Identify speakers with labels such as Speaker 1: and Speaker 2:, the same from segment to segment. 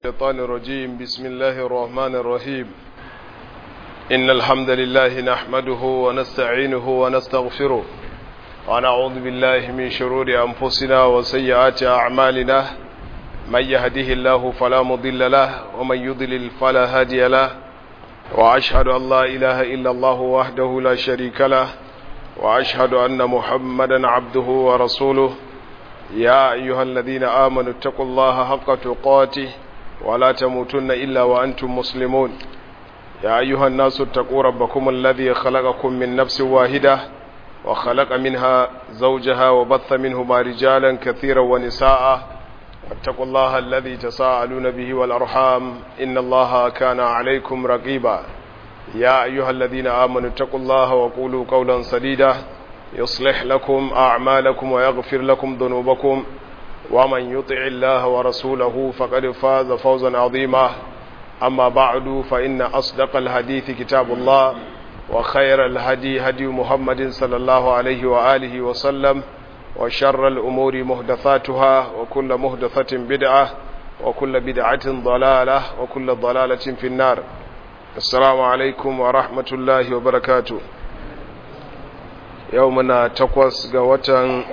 Speaker 1: الشيطان الرجيم بسم الله الرحمن الرحيم إن الحمد لله نحمده ونستعينه ونستغفره ونعوذ بالله من شرور أنفسنا وسيئات أعمالنا من يهده الله فلا مضل له ومن يضلل فلا هادي له وأشهد أن لا إله إلا الله وحده لا شريك له وأشهد أن محمدا عبده ورسوله يا أيها الذين آمنوا اتقوا الله حق تقاته ولا تموتن إلا وأنتم مسلمون يا أيها الناس اتقوا ربكم الذي خلقكم من نفس واحدة وخلق منها زوجها وبث منهما رجالا كثيرا ونساء واتقوا الله الذي تساءلون به والأرحام إن الله كان عليكم رقيبا يا أيها الذين آمنوا اتقوا الله وقولوا قولا سديدا يصلح لكم أعمالكم ويغفر لكم ذنوبكم ومن يطع الله ورسوله فقد فاز فوزا عظيما أما بعد فإن أصدق الحديث كتاب الله وخير الهدي هدي محمد صلى الله عليه وآله وسلم وشر الأمور مهدثاتها وكل مهدثة بدعة وكل بدعة ضلالة وكل ضلالة في النار السلام عليكم ورحمة الله وبركاته يومنا تقوس قوة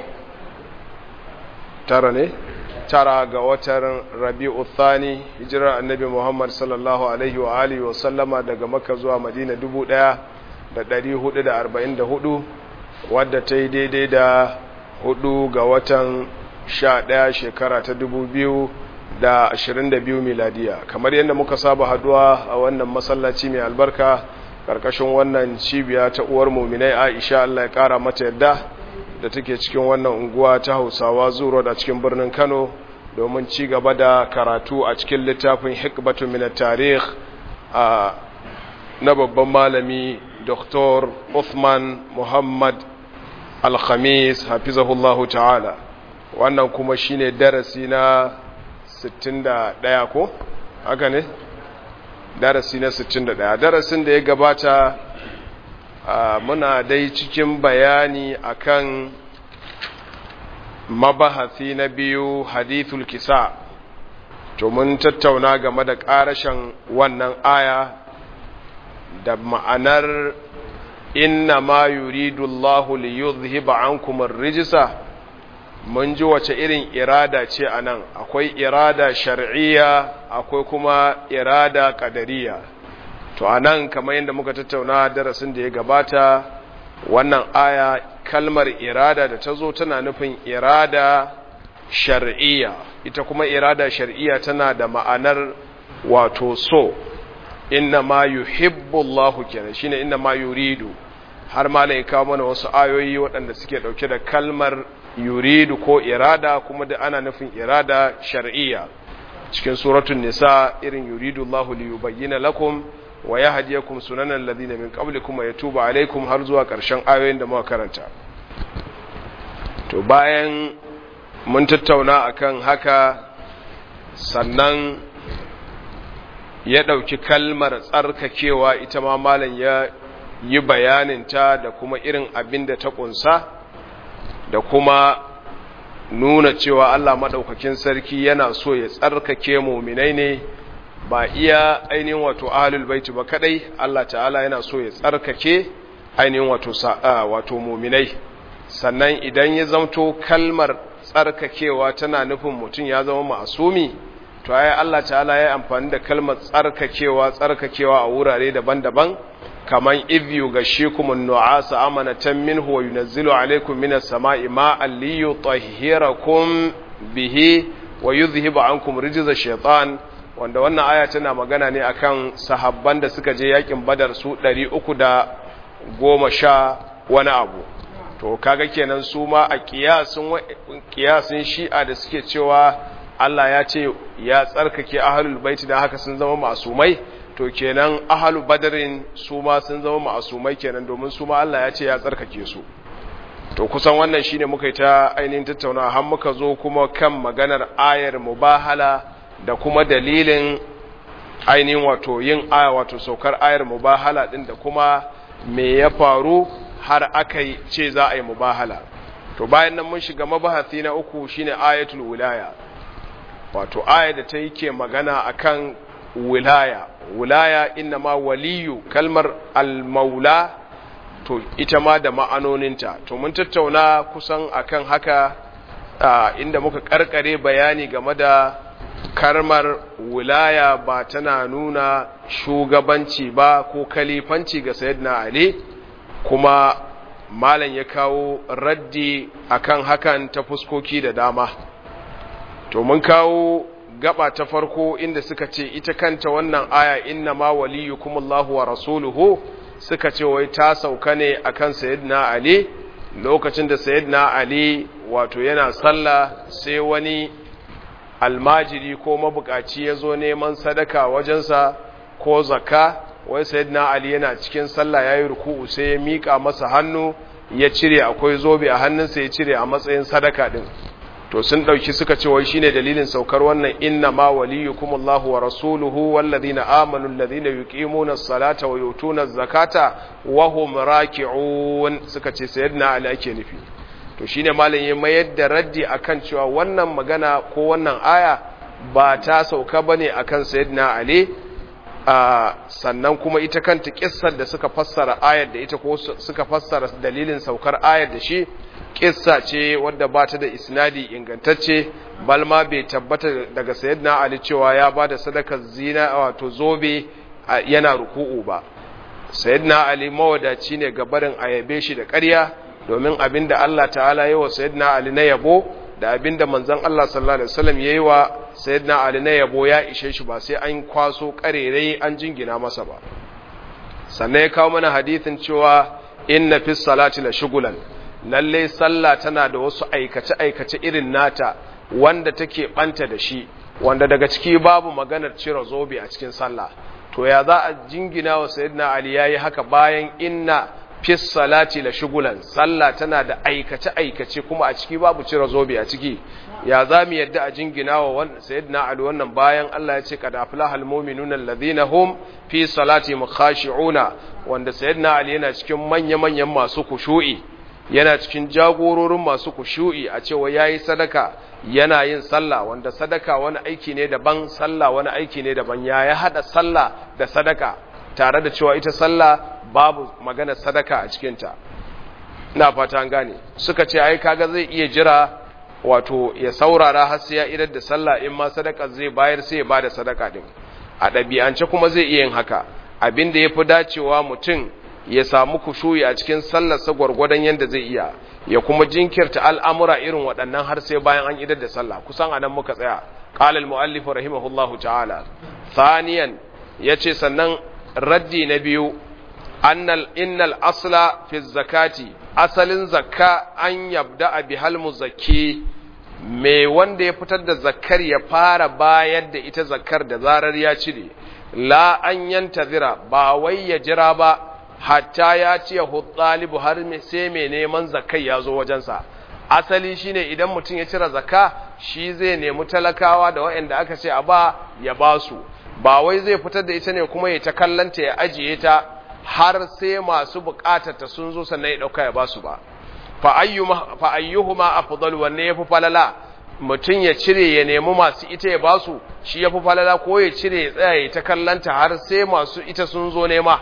Speaker 1: tara ne tara ga watan rabi'u thani hijirar annabi muhammad sallallahu alaihi wa alihi wa sallama daga makka zuwa madina dubu ɗaya da ɗari hudu da arba'in da hudu wadda ta yi daidai da hudu ga watan sha ɗaya shekara ta dubu biyu da ashirin da biyu miladiya kamar yadda muka saba haduwa a wannan masallaci mai albarka ƙarƙashin wannan cibiya ta uwar muminai aisha allah ya ƙara mata yadda da take cikin wannan unguwa ta hausawa zuro da cikin birnin kano domin ci gaba da karatu a cikin littafin hikbatu min tarikh a na babban malami dr uthman muhammad alhamis hafizahullahu ta'ala wannan kuma shine darasi na 61 ko haka ne darasi na 61 darasin da ya gabata Uh, muna dai cikin bayani akan mabahasi na biyu hadithul kisa to mun tattauna game da ƙarashen wannan aya da ma'anar inna ma yuridu Allahu li yuzhiba ankum ar-rijsa mun ji wace irin irada ce anan akwai irada shar'iyya akwai kuma irada qadariyya to a nan kamar yadda muka tattauna darasin da ya gabata wannan aya kalmar irada da ta zo tana nufin irada shar'iyya ita kuma irada shar'iyya tana da ma'anar wato so inna ma yuhibbu Allahu kenan shine inna ma yuridu har ma ya kawo mana wasu ayoyi waɗanda suke ɗauke da kalmar yuridu ko irada kuma da ana nufin irada shar'iyya cikin suratul nisa irin yuridu Allahu li yubayyana lakum wa ya hadiyakum sunanan ladina min qablikum wa yatuba alaikum har zuwa ƙarshen ayoyin da muka karanta to bayan mun tattauna akan haka sannan ya ɗauki kalmar tsarkakewa ita ma malam ya yi bayaninta da kuma irin abin da ta ƙunsa da kuma nuna cewa Allah maɗaukakin sarki yana so ya tsarkake muminai ne ba iya ainihin wato ahlul baiti ba kadai Allah ta'ala yana so ya tsarkake ainihin wato wato muminai sannan idan ya zamto kalmar tsarkakewa tana nufin mutum ya zama ma'asumi to ai Allah ta'ala ya amfani da kalmar tsarkakewa tsarkakewa a wurare daban-daban kaman idh yughashshikum an-nu'asa amanatan minhu wa yunazzilu alaykum minas sama'i ma'an liyutahhirakum bihi wa yudhhibu ankum rijza shaytan wanda wannan aya tana magana ne akan sahabban da suka je yakin badar su ɗari uku da goma sha wani abu to kaga kenan su ma a kiyasin shi'a da suke cewa Allah ya ce ya tsarkake ahalul baiti da haka sun zama masumai to kenan ahalu badarin su ma sun zama masumai kenan domin su ma Allah ya ce ya tsarkake su to kusan wannan shine muka yi ta ainihin tattauna har muka zo kuma kan maganar ayar mubahala da kuma dalilin ainihin wato yin aya wato saukar ayar mubahala din da kuma me ya faru har aka ce za a yi mubahala to bayan nan mun shiga mabahasi na uku shine ayatul wilaya wato aya da ta yake magana akan wilaya wilaya inna ma waliyu kalmar al-maula to ita ma da ma'anoninta to mun tattauna kusan akan haka inda muka karkare bayani game da karmar wilaya ba tana nuna shugabanci ba ko kalifanci ga sayyidina ali kuma malam ya kawo raddi akan hakan ta fuskoki da dama to mun kawo gaba ta farko inda suka ce ita kanta wannan aya inna ma waliyukumullahu wa rasuluhu suka ce wai ta sauka ne akan sayyidina ali lokacin da sayyidina ali wato yana sallah sai wani almajiri ko mabukaci ya zo neman sadaka wajensa ko zakka wai sayyidina ali yana cikin sallah yayi ruku'u sai ya mika masa hannu ya cire akwai zobe a hannunsa ya cire a matsayin sadaka din to sun dauki suka ce wai shine dalilin saukar wannan inna ma waliyukumullahu wa rasuluhu walladhina amanu alladhina yuqimuna as-salata wa yutuna az-zakata wa hum raki'un suka ce sayyidina ali ake nufi to shine malam ya mayar da raddi akan cewa wannan magana ko wannan aya ba ta sauka bane akan sayyidina ali sannan kuma ita kanta kissar da suka fassara ayar da ita ko suka fassara dalilin saukar ayar da shi kissa ce wadda ba ta da isnadi ingantacce balma bai tabbata daga sayyidina ali cewa ya ba da sadakar zina wato zobe yana ruku'u ba sayyidina ali mawadaci ne ga barin ayabe shi da ƙarya domin abinda Allah ta'ala yi wa sayyidina ali na yabo da abinda manzon Allah sallallahu alaihi wasallam yayi wa sayyidina ali na yabo ya ishe shi ba sai an kwaso karerai an jingina masa ba sannan ya kawo mana hadithin cewa inna fis salati la shugulan lalle sallah tana da wasu aikace aikace irin nata wanda take banta da shi wanda daga ciki babu maganar cire zobe a cikin sallah to ya za a jingina wa sayyidina ali yayi haka bayan inna fis salati la shugulan sallah tana da aikace aikace kuma a ciki babu cire zobe a ciki ya za mu yadda a jingina wa sayyidina ali wannan bayan Allah ya ce kad aflahal mu'minuna alladhina hum fi salati khashi'una wanda sayyidina ali yana cikin manya manyan masu kushu'i yana cikin jagororin masu kushu'i a cewa yayi sadaka yana yin sallah wanda sadaka wani aiki ne daban sallah wani aiki ne daban ya ya hada sallah da sadaka tare da cewa ita sallah babu magana sadaka a cikinta ina fata an gane suka ce ai kaga zai iya jira wato ya saurara har sai ya idar da sallah in ma sadaka zai bayar sai ya bada sadaka din a ɗabi'ance kuma zai iya yin haka abin da yafi dacewa mutum ya samu kushuyi a cikin sallarsa gwargwadon yadda zai iya ya kuma jinkirta al'amura irin waɗannan har sai bayan an idar da sallah kusan anan muka tsaya qala al-muallif rahimahullahu ta'ala thaniyan yace sannan raddi na biyu annal innal asla fi zakati asalin zakka an yabda bihal muzakki me wanda ya fitar da zakkar ya fara bayar da ita zakkar da zarar ya cire la an yantazira ba wai ya jira ba hatta ya ce hutsalibu har sai mai neman zakai ya zo wajensa asali shine idan mutum ya cire zakka shi zai nemi talakawa da waɗanda aka ce a ba ya ba su ba wai zai fitar da ita ne kuma ya ta kallanta ya ajiye ta har sai masu bukatar ta sun zo sannan ya dauka ya ba su ba fa ayyuhuma afdal wanne yafi falala mutum ya cire ya nemi masu ita ya ba su shi yafi falala ko ya cire ya tsaya ya ta kallanta har sai masu ita sun zo nema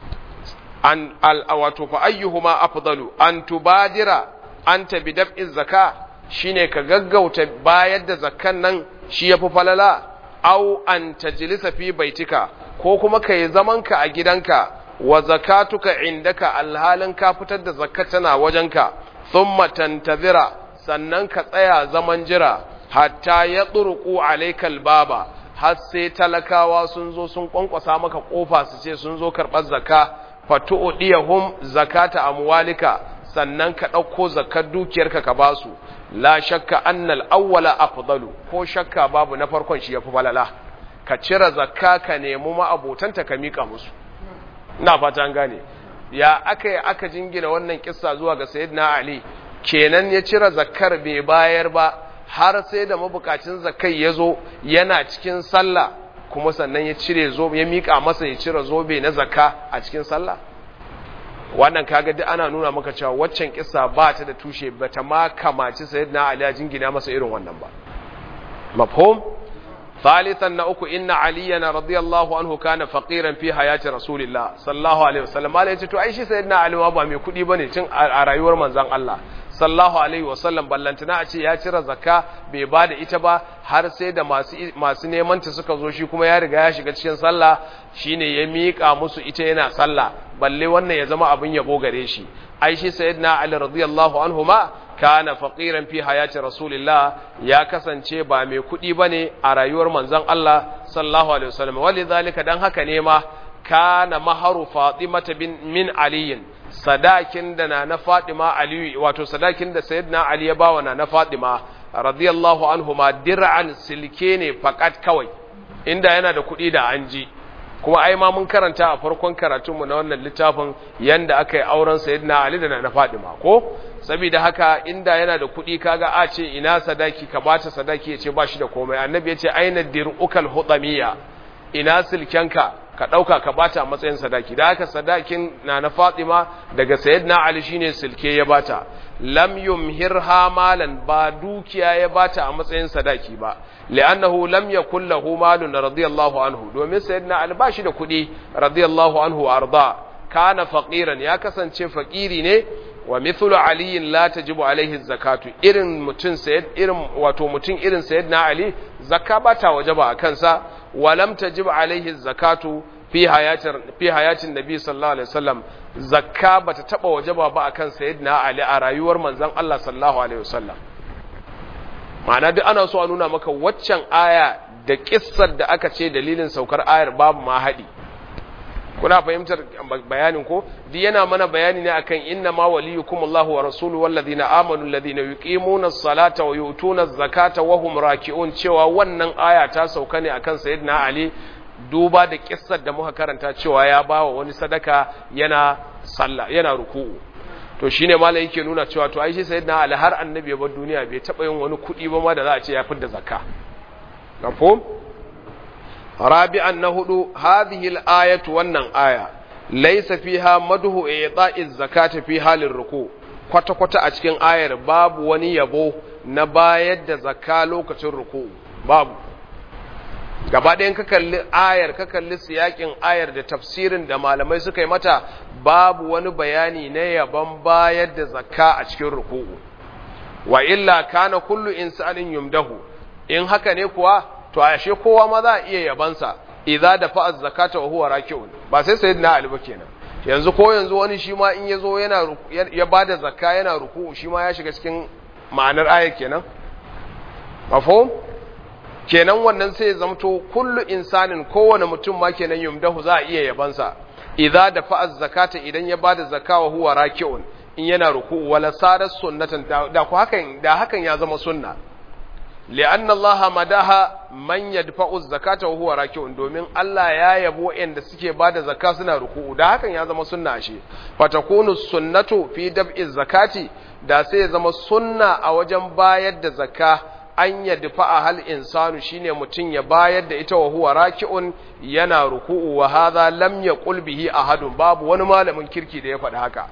Speaker 1: an wato fa ayyuhuma afdalu an tubadira anta bi dab'i zakka shine ka gaggauta bayar da zakkan nan shi yafi falala au an tajlisa fi baitika ko kuma kai zaman ka a gidanka wa zakatuka indaka alhalin ka fitar da zakka tana wajenka thumma tantazira sannan ka tsaya zaman jira hatta ya turqu alaykal baba har sai talakawa sun zo sun kwankwasa maka kofa su ce sun zo karɓar zakka fatu'diyahum zakata amwalika sannan ka ɗauko zakar dukiyarka ka basu la shakka annal awwala afdalu ko shakka babu na farkon shi yafi falala ka cire zakka ka nemi ma'abotanta ka mika musu ina fata an gane ya aka aka jingina wannan kissa zuwa ga sayyidina ali kenan ya cire zakkar bai bayar ba har sai da mabukacin zakai ya zo yana cikin sallah kuma sannan ya cire zobe ya mika masa ya cire zobe na zakka a cikin sallah wannan kaga duk ana nuna maka cewa waccan kissa ba ta da tushe ba ta ma kamaci sayyidina ali ya jingina masa irin wannan ba mafhum ثالثا نأكو إن علينا رضي الله عنه كان فقيرا في حياة رسول الله صلى الله عليه وسلم ما ليتو أي شيء سيدنا علي وابا مي كودي بني تن أرايور منزان الله sallallahu alaihi wasallam ballantana a ce ya cire zakka bai ba da ita ba har sai da masu masu neman ta suka zo shi kuma ya riga ya shiga cikin sallah shine ya miƙa musu ita yana sallah balle wannan ya zama abin yabo gare shi ai shi sayyidina ali radiyallahu anhu ma kana faqiran fi hayati rasulillah ya kasance ba mai kuɗi bane a rayuwar manzon Allah sallallahu alaihi wasallam walidhalika dan haka ne ma kana maharu fatimata bin min aliyin sadakin da na na Fatima Aliyu wato sadakin da Sayyidina Ali ya bawa na na Fatima radiyallahu anhuma dir'an silke ne fakat kawai inda yana da kuɗi da an ji kuma ai ma mun karanta a farkon karatunmu na wannan littafin yanda aka yi auren Sayyidina Ali da na na Fatima ko saboda haka inda yana da kuɗi kaga a ce ina sadaki ka bata sadaki ya ce ba shi da komai annabi ya ce aina dir'ukal hudamiya ina silkenka ka ɗauka ka bata a matsayin sadaki da haka sadakin na na Fatima daga Sayyidina Ali shine silke ya bata lam yumhirha malan ba dukiya ya bata a matsayin sadaki ba li'annahu lam yakul lahu malun radiyallahu anhu domin Sayyidina Ali ba shi da kuɗi radiyallahu anhu arda kana faqiran ya kasance fakiri ne wa mithlu aliyin la tajibu alaihi zakatu irin mutun sayyid irin wato mutun irin sayyidina ali zakka bata wajaba a kansa wa lam tajib alaihi zakatu fi hayatin fi hayatin nabi sallallahu alaihi wasallam zakka bata taba wajaba ba akan sayyidina ali a rayuwar manzon Allah sallallahu alaihi wasallam ma'ana duk ana so a nuna maka waccan aya da kissar da aka ce dalilin saukar ayar babu ma haɗi kuna fahimtar bayanin ko duk yana mana bayani ne akan inna ma waliyukum Allahu wa rasuluhu walladhina amanu alladhina yuqimuna as-salata wa yu'tuna az-zakata wa hum raki'un cewa wannan aya ta sauka ne akan sayyidina Ali duba da kissar da muka karanta cewa ya bawa wani sadaka yana sallah yana ruku'u to shine malai yake nuna cewa to ai shi sayyidina Ali har annabi ya bar duniya bai taba yin wani kudi ba ma da za a ce ya fidda zakka mafhum رابعا نهدو هذه الآية ونن آية ليس فيها مده إعطاء الزكاة في حال الركوع kwata-kwata a cikin ayar babu wani yabo na bayar da zakka lokacin ruku babu gaba ɗayan ka kalli ayar ka kalli siyakin ayar da tafsirin da malamai suka yi mata babu wani bayani na yabon bayar da zakka a cikin ruku wa illa kana kullu insanin yumdahu in haka ne kuwa to ashe kowa ma za a iya yabansa idza da fa'a zakata wa huwa raki'un ba sai sayyidina ali ba kenan yanzu ko yanzu wani shi ma in yazo yana ya bada zakka yana ruku'u shi ma ya shiga cikin ma'anar ayar kenan mafhum kenan wannan sai ya zamto kullu insanin kowane mutum ma kenan yumdahu za a iya yabansa idza da fa'a zakata idan ya bada zakka wa huwa raki'un in yana ruku'u wala sarat sunnatan da ku hakan da hakan ya zama sunna li'anna Allah madaha man yadfa'u zakata wa huwa raki'un domin Allah ya yabo inda suke bada zakka suna ruku'u da hakan ya zama sunna ashe fatakunu sunnatu fi dab'i zakati da sai ya zama sunna a wajen bayar da zakka an yadfa'a hal insanu shine mutun ya bayar da ita wa huwa raki'un yana ruku'u wa hadha lam yaqul bihi ahadun babu wani malamin kirki da ya faɗi haka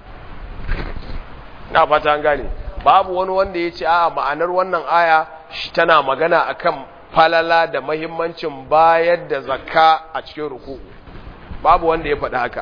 Speaker 1: na fata an gane babu wani wanda ya ce a ma'anar wannan aya shi tana magana akan falala da mahimmancin bayar da zakka a cikin ruku babu wanda ya faɗi haka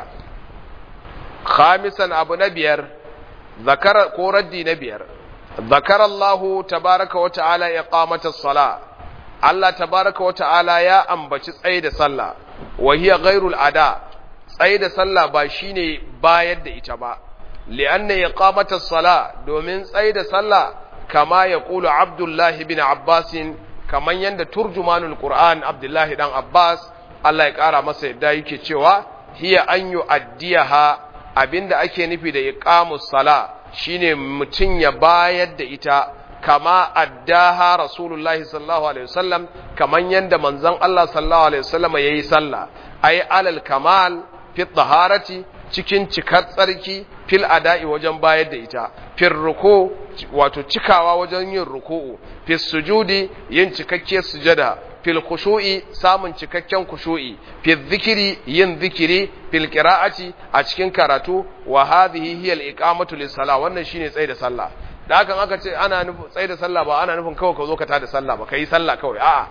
Speaker 1: khamisan abu na biyar zakara ko raddi na biyar zakar Allah tabaraka wa ta'ala iqamata sala Allah tabaraka wa ta'ala ya ambaci tsaye da sallah wa hiya ghairul ada tsaye da sallah ba shine bayar da ita ba li'anna iqamata sala domin tsaye da sallah kama ya ƙulu abdullahi bin abbasin kaman yadda turjumanul qur'an abdullahi dan abbas Allah ya ƙara masa yadda yake cewa hiya an yi addiyaha abinda ake nufi da iqamus sala shine mutum ya bayar da ita kama addaha rasulullahi sallallahu alaihi wasallam kaman yadda manzon Allah sallallahu alaihi wasallam yayi sallah ay alal kamal fi taharati cikin cikar tsarki fil ada'i wajen bayar da ita fil ruku wato cikawa wajen yin ruku'u fil sujudi yin cikakkiyar sujada fil khushu'i samun cikakken khushu'i fil zikiri yin zikiri fil qira'ati a cikin karatu wa hadhihi hiya al iqamatu lis sala wannan shine tsaye da sallah da hakan aka ce ana nufin tsaye da sallah ba ana nufin kawai ka zo ka tada sallah ba kai sallah kawai a'a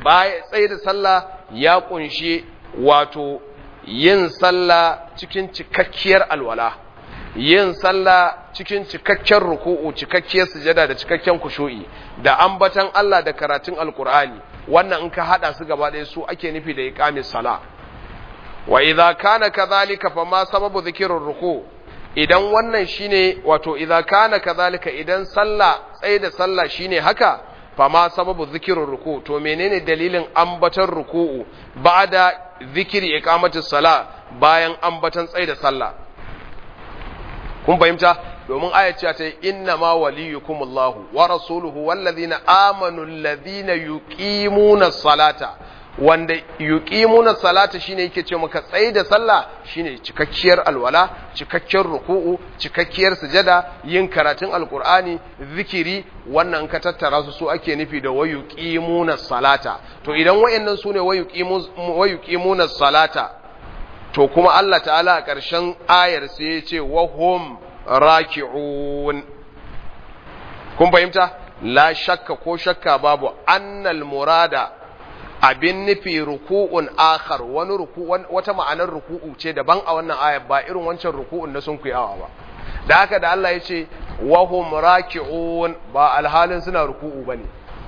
Speaker 1: baya tsaye da sallah ya kunshi wato yin sallah cikin cikakkiyar alwala yin sallah cikin cikakken ruku'u cikakkiyar sujada da cikakken kushu'i da ambatan Allah da karatun alkur'ani wannan in ka hada su gaba ɗaya su ake nufi da iqamis sala wa idza kana kadhalika fa ma sababu dhikrir ruku idan wannan shine wato idza kana kadhalika idan sallah tsaye da sallah shine haka fa ma sababu dhikrir ruku to menene dalilin ambatan ruku'u ba'da zikiri iqamatis sala bayan ambatan tsaye da sallah kun fahimta domin ayyace ta inna ma waliyukumullahu wa rasuluhu wallazina amanu allazina yuqimuna salata wanda yuqimuna salata shine yake ce maka tsayi da sallah shine cikakkiyar alwala cikakkiyar ruku'u cikakkiyar sujada yin karatun alqur'ani zikiri wannan ka tattara su su ake nufi da wayuqimuna salata to idan wayannan sune wayuqimuna salata to kuma Allah ta'ala a ƙarshen ayar sai ya ce wahum raki'un kun fahimta la shakka ko shakka babu annal murada abin nufi ruku'un akhar wani ruku wata ma'anar ruku'u ce daban a wannan ayar ba irin wancan ruku'un na sun kuyawa ba da haka da Allah ya ce wahum raki'un ba alhalin suna ruku'u bane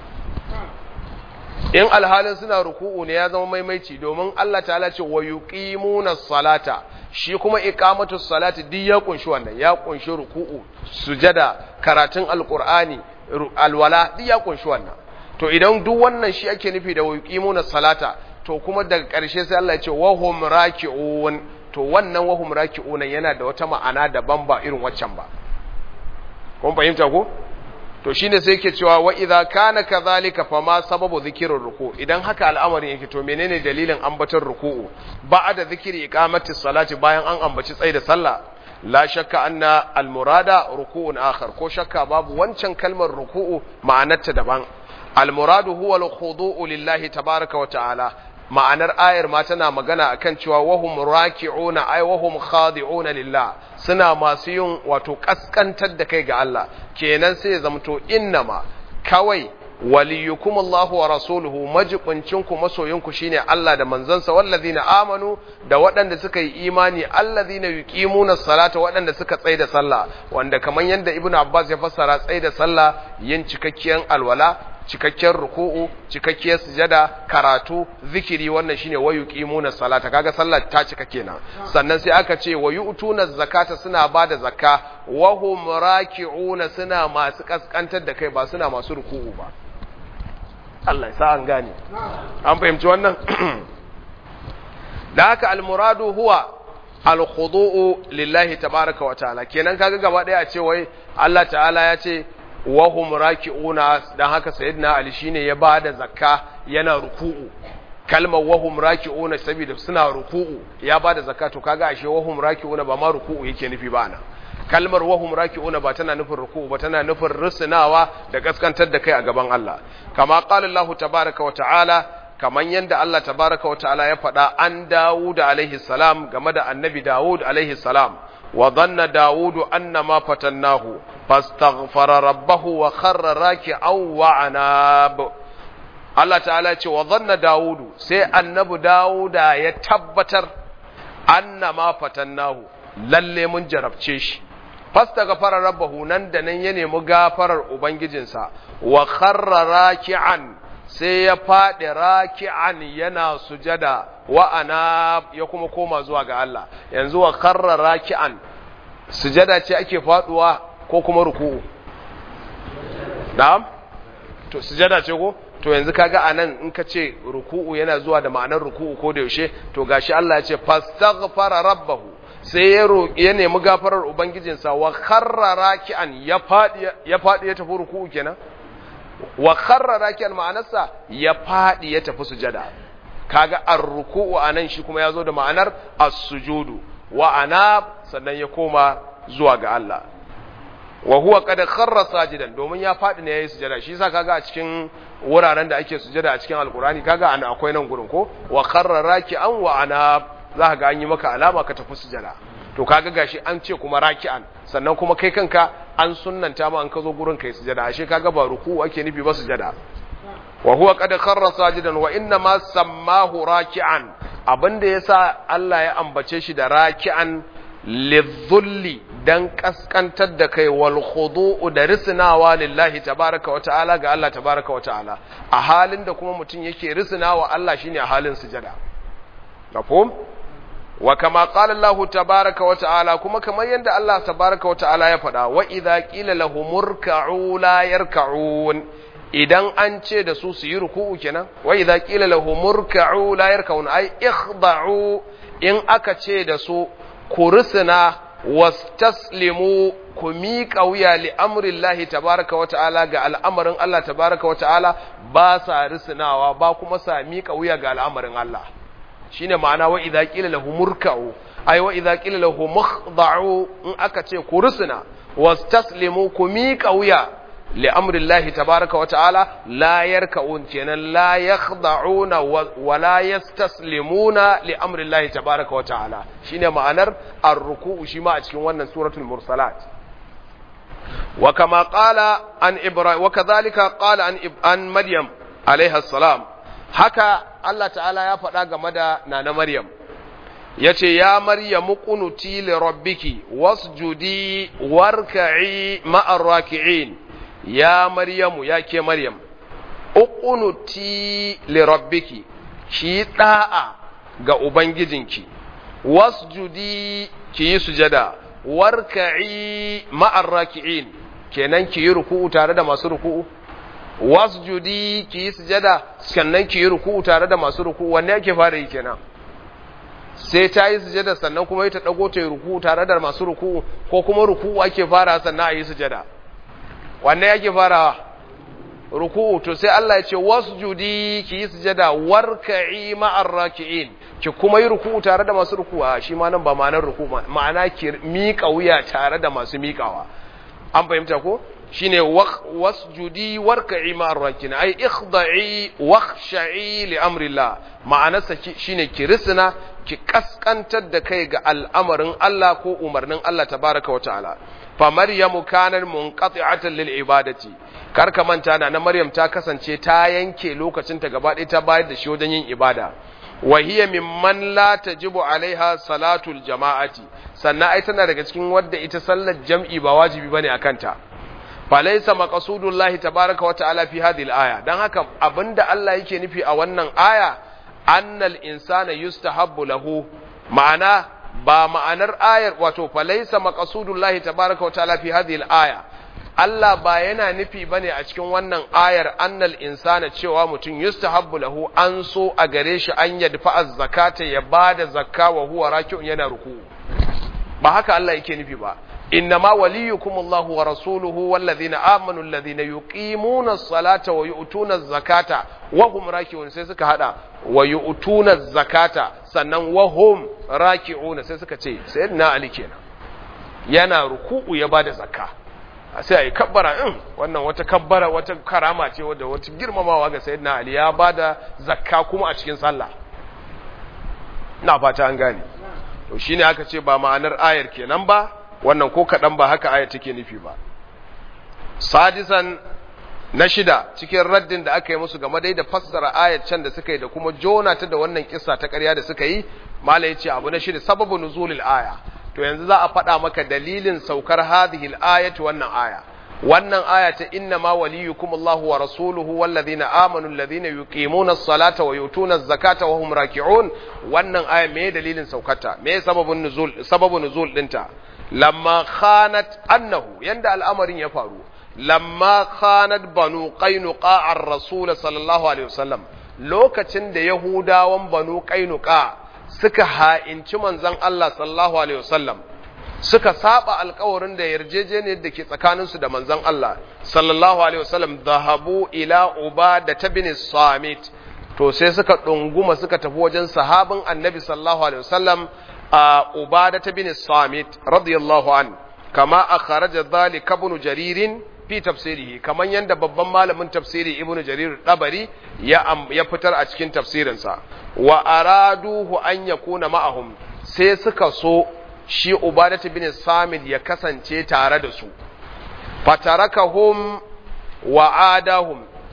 Speaker 1: in alhalin suna ruku'u ne ya zama maimaici domin Allah ta'ala ce wa yuqimuna salata shi kuma iqamatu salati duk ya kunshi wannan ya kunshi ruku'u sujada karatun alqur'ani alwala duk ya kunshi wannan to idan duk wannan shi ake nufi da yuqimuna salata to kuma daga ƙarshe sai Allah ya ce wa hum raki'un to wannan wa hum raki'un yana da wata ma'ana daban ba irin waccan ba kun fahimta ko to shine sai yake cewa wa idza kana kadhalika fama sababu dhikrir ruku idan haka al'amarin yake to menene dalilin ambatar ruku'u ba'da dhikri iqamati salati bayan an ambaci tsayi da sallah la shakka anna al murada ruku'un akhar ko shakka babu wancan kalmar ruku'u ma'anarta daban al muradu huwa al khudu'u lillahi tabaaraka wa ta'ala ma'anar ayar ma tana magana akan cewa wahum raki'una ay wahum khadi'una lillah suna masu yin wato kaskantar da kai ga Allah kenan sai ya zamto innama kawai waliyukum Allah wa rasuluhu majibincinku masoyinku shine Allah da manzansa wallazina amanu da waɗanda suka yi imani allazina yuqimuna salata waɗanda suka tsaye da sallah wanda kaman yanda Ibn Abbas ya fassara tsaye da sallah yin cikakkiyar alwala cikakken ruku'u cikakkiyar sujada karatu zikiri wannan shine wayu qimuna salata kaga sallar ta cika kenan sannan sai aka ce wayu utuna zakata suna bada zakka wa hum raki'una suna masu kaskantar da kai ba suna masu ruku'u ba Allah ya sa an gane an fahimci wannan da haka almuradu huwa alkhudu'u lillahi tabaraka wa ta'ala kenan kaga gaba daya a ce wai Allah ta'ala ya ce wahum raki'una dan haka sayyidina ali shine ya bada zakka yana ruku'u kalmar wahum raki'una saboda suna ruku'u ya bada zakka to kaga ashe wahum raki'una ba ma ruku'u yake nufi ba ana kalmar wahum raki'una ba tana nufin ruku'u ba tana nufin rusunawa da kaskantar da kai a gaban Allah kama qala Allah tabaaraka wa ta'ala kaman yanda Allah tabaaraka wa ta'ala ya faɗa an Dawud alaihi salam game da annabi Dawud alaihi salam wa dhanna Dawud annama fatannahu fastaghfara rabbahu wa kharra raki'an wa anab Allah ta'ala ce wa dhanna Dawud sai annabi Dawuda ya tabbatar annama fatannahu lalle mun jarabce shi fastaghfara rabbahu nan da nan ya nemi gafarar ubangijinsa wa kharra raki'an sai ya faɗi raki'an yana sujada wa ana ya kuma koma zuwa ga Allah yanzu wa kharra raki'an sujada ce ake faduwa ko kuma ruku'u na'am to sujada ce ko to yanzu kaga anan in ka ce ruku'u yana zuwa da ma'anar ruku'u ko da yaushe to gashi Allah ya ce fastaghfara rabbahu sai ya roƙi ya nemi gafarar ubangijinsa wa kharra raki'an ya fadi ya fadi ya tafi ruku'u kenan wa kharra raki'an ma'anarsa ya fadi ya tafi sujada kaga ar-ruku'u anan shi kuma yazo da ma'anar as-sujudu wa ana sannan ya koma zuwa ga Allah wa huwa qad kharra sajidan domin ya fadi ne yayi sujada shi yasa kaga a cikin wuraren da ake sujada a cikin alqurani kaga ana akwai nan gurin ko wa kharra raki'an wa ana za ga an yi maka alama ka tafi sujada to kaga gashi an ce kuma raki'an sannan kuma kai kanka an sunnanta ma an ka zo gurin kai sujada ashe kaga ba ruku ake nufi ba sujada wa huwa qad kharra sajidan wa inna ma sammahu raki'an abinda yasa Allah ya ambace shi da raki'an lidhulli dan kaskantar da kai wal khudu'u da risnawa lillahi tabaraka wa ta'ala ga Allah tabaraka wa ta'ala a halin da kuma mutum yake risnawa Allah shine a halin sujada mafhum wa kama qala Allah tabaraka wa ta'ala kuma kamar yanda Allah tabaraka wa ta'ala ya faɗa wa idza qila lahumurka'u la yarka'un idan an ce da su su yi ruku'u kenan wa idza qila lahumurka'u la yarka'un ai ikhda'u in aka ce da su ku rusuna wastaslimu ku miƙa wuya li amrillahi tabaraka wa ta'ala ga al'amarin Allah tabaraka wa ta'ala ba sa rusunawa ba kuma sa miƙa wuya ga al'amarin Allah shine ma'ana wa idza qila lahu murka'u ay wa idza qila lahu makhda'u in aka ce ku rusuna wastaslimu ku miƙa wuya li amrillahi tabaraka wa ta'ala la yarka'un kenan la yakhda'una wa la yastaslimuna li amrillahi tabaraka wa ta'ala shine ma'anar ar-ruku'u shi ma a cikin wannan suratul mursalat wa kama qala an ibrahim wa kadhalika qala an an maryam alaiha salam haka Allah ta'ala ya faɗa game da nana maryam yace ya maryamu qunuti li rabbiki wasjudi warka'i ma'ar raki'in ya maryamu ya ke maryam uqunuti li rabbiki ki da'a ga ubangijinki wasjudi ki yi sujada warka'i ma'ar raki'in kenan ki yi ruku'u tare da masu ruku'u wasjudi ki yi sujada sannan ki yi ruku'u tare da masu ruku'u wanne yake fara yi kenan sai ta yi sujada sannan kuma ita dago ta yi ruku'u tare da masu ruku'u ko kuma ruku'u ake fara sannan a yi sujada wanne yake farawa ruku'u to sai Allah ya ce wasjudi ki yi sujada warka'i ma'ar raki'in ki kuma yi ruku'u tare da masu ruku'u shi ma nan ba ma'anar ruku'u ma'ana ki miƙa wuya tare da masu miƙawa an fahimta ko shine wasjudi warka'i ma'ar raki'in ai ikhda'i wakhsha'i li amrillah ma'anarsa shine ki risina ki kaskantar da kai ga al'amarin Allah ko umarnin Allah tabaraka wa ta'ala fa maryamu kanat munqati'atan lil ibadati kar ka manta na na maryam ta kasance ta yanke lokacin ta gaba ɗaya ta bayar da shi wajen yin ibada wa hiya mimman la tajibu alaiha salatul jama'ati sannan ai tana daga cikin wadda ita sallar jam'i ba wajibi bane akan ta falaysa maqsudullahi tabaraka wa ta'ala fi hadhihi al-aya dan haka abinda Allah yake nufi a wannan aya annal insana yustahabbu lahu ma'ana ba ma'anar ayar wato falaisa maqasudullahi tabaaraka wa ta'ala fi hadhihi al-aya Allah ba yana nufi bane a cikin wannan ayar annal insana cewa mutum yustahabbu lahu an so a gare shi an yadfa az-zakata ya bada zakka wa huwa raki'un yana ruku ba haka Allah yake nufi ba إنما وليكم الله ورسوله والذين آمنوا الذين يقيمون الصلاة ويؤتون الزكاة وهم راكعون سيسك هذا ويؤتون الزكاة سنن وهم راكعون سيسك تي سيدنا علي كينا yana ruku'u ya bada zakka sai ai kabbara in wannan wata kabbara wata karama ce wadda wata girmamawa ga sayyidina ali ya bada zakka kuma a cikin sallah ina fata an gane to shine aka ce ba ma'anar ayar kenan ba wannan ko kaɗan ba haka aya take nufi ba sadisan na shida cikin raddin da aka yi musu game dai da fassara ayat can da suka yi da kuma jona ta da wannan kissa ta ƙarya da suka yi mala yace abu na shida sababu nuzulil aya to yanzu za a faɗa maka dalilin saukar hadhihi al-ayatu wannan aya wannan aya ta inna ma waliyukum Allahu wa rasuluhu wallazina amanu allazina yuqimuna as-salata wa yutuna az-zakata wa hum raki'un wannan aya me dalilin saukarta me sababun nuzul sababun nuzul dinta lamma khanat annahu yanda al'amarin ya faru lamma khanat banu qainuqa ar-rasul sallallahu alaihi wasallam lokacin da yahudawan banu qainuqa suka ha'inci manzon Allah sallallahu alaihi wasallam suka saba alkawarin da yarjejeniyar da ke tsakaninsu da manzon Allah sallallahu alaihi wasallam dhahabu ila ubada bin samit to sai suka dunguma suka tafi wajen sahabin annabi sallallahu alaihi wasallam a ubada bin samit radiyallahu an kama akhraja dhalika ibn jaririn fi tafsirihi kaman yanda babban malamin tafsiri ibnu jarir dabari ya ya fitar a cikin tafsirinsa wa araduhu an yakuna ma'ahum sai suka so shi ubadatu bin samid ya kasance tare da su fatarakahum wa adahum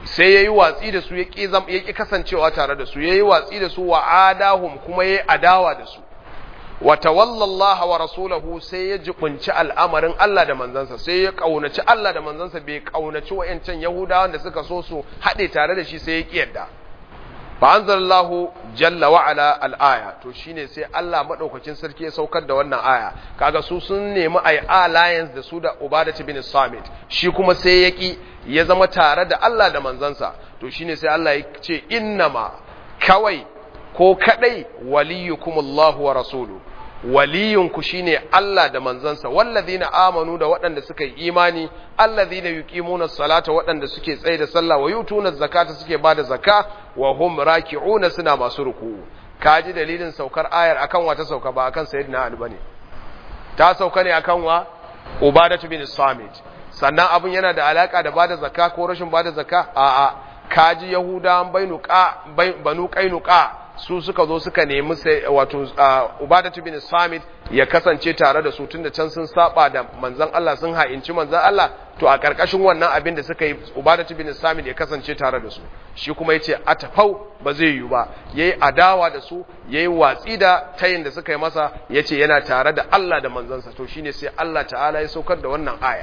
Speaker 1: sai yayi watsi da su ya ƙi kasancewa tare da su yayi watsi da su wa adahum kuma yayi adawa da su wa tawallallaha wa rasulahu sai ya jibunci al'amarin Allah da manzansa sai ya kaunaci Allah da manzansa bai kaunaci wayancan yahudawan da suka so su haɗe tare da shi sai ya kiyarda fa anzalallahu jalla wa ala al-aya to shine sai Allah madaukakin sarki ya saukar da wannan aya kaga su sun nemi ai alliance da su da Ubadah bin Samit shi kuma sai ya ki ya zama tare da Allah da manzansa to shine sai Allah ya ce innama kawai ko kadai waliyukumullahu wa rasuluhu waliyunku shine Allah da manzansa wallazina amanu da waɗanda suka yi imani allazina yuqimuna salata waɗanda suke tsaye da sallah wa yutuna zakata suke bada zakka wa hum raki'una suna masu ruku'u kaji dalilin saukar ayar akan wa ta sauka ba akan sayyidina Ali bane ta sauka ne akan wa Ubadatu bin Samit sannan abun yana da alaka da bada zakka ko rashin bada zakka a'a kaji Yahudawan bainuka banu qainuqa su suka zo suka nemi sai wato Ubadatu bin Samit ya kasance tare da su tunda can sun saba da manzon Allah sun ha'inci manzon Allah to a karkashin wannan abin da suka yi Ubadatu bin Samit ya kasance tare da su shi kuma yace atafau ba zai yi ba yayi adawa da su yayi watsi da tayin da suka yi masa yace yana tare da Allah da manzansa to shine sai Allah ta'ala ya saukar da wannan aya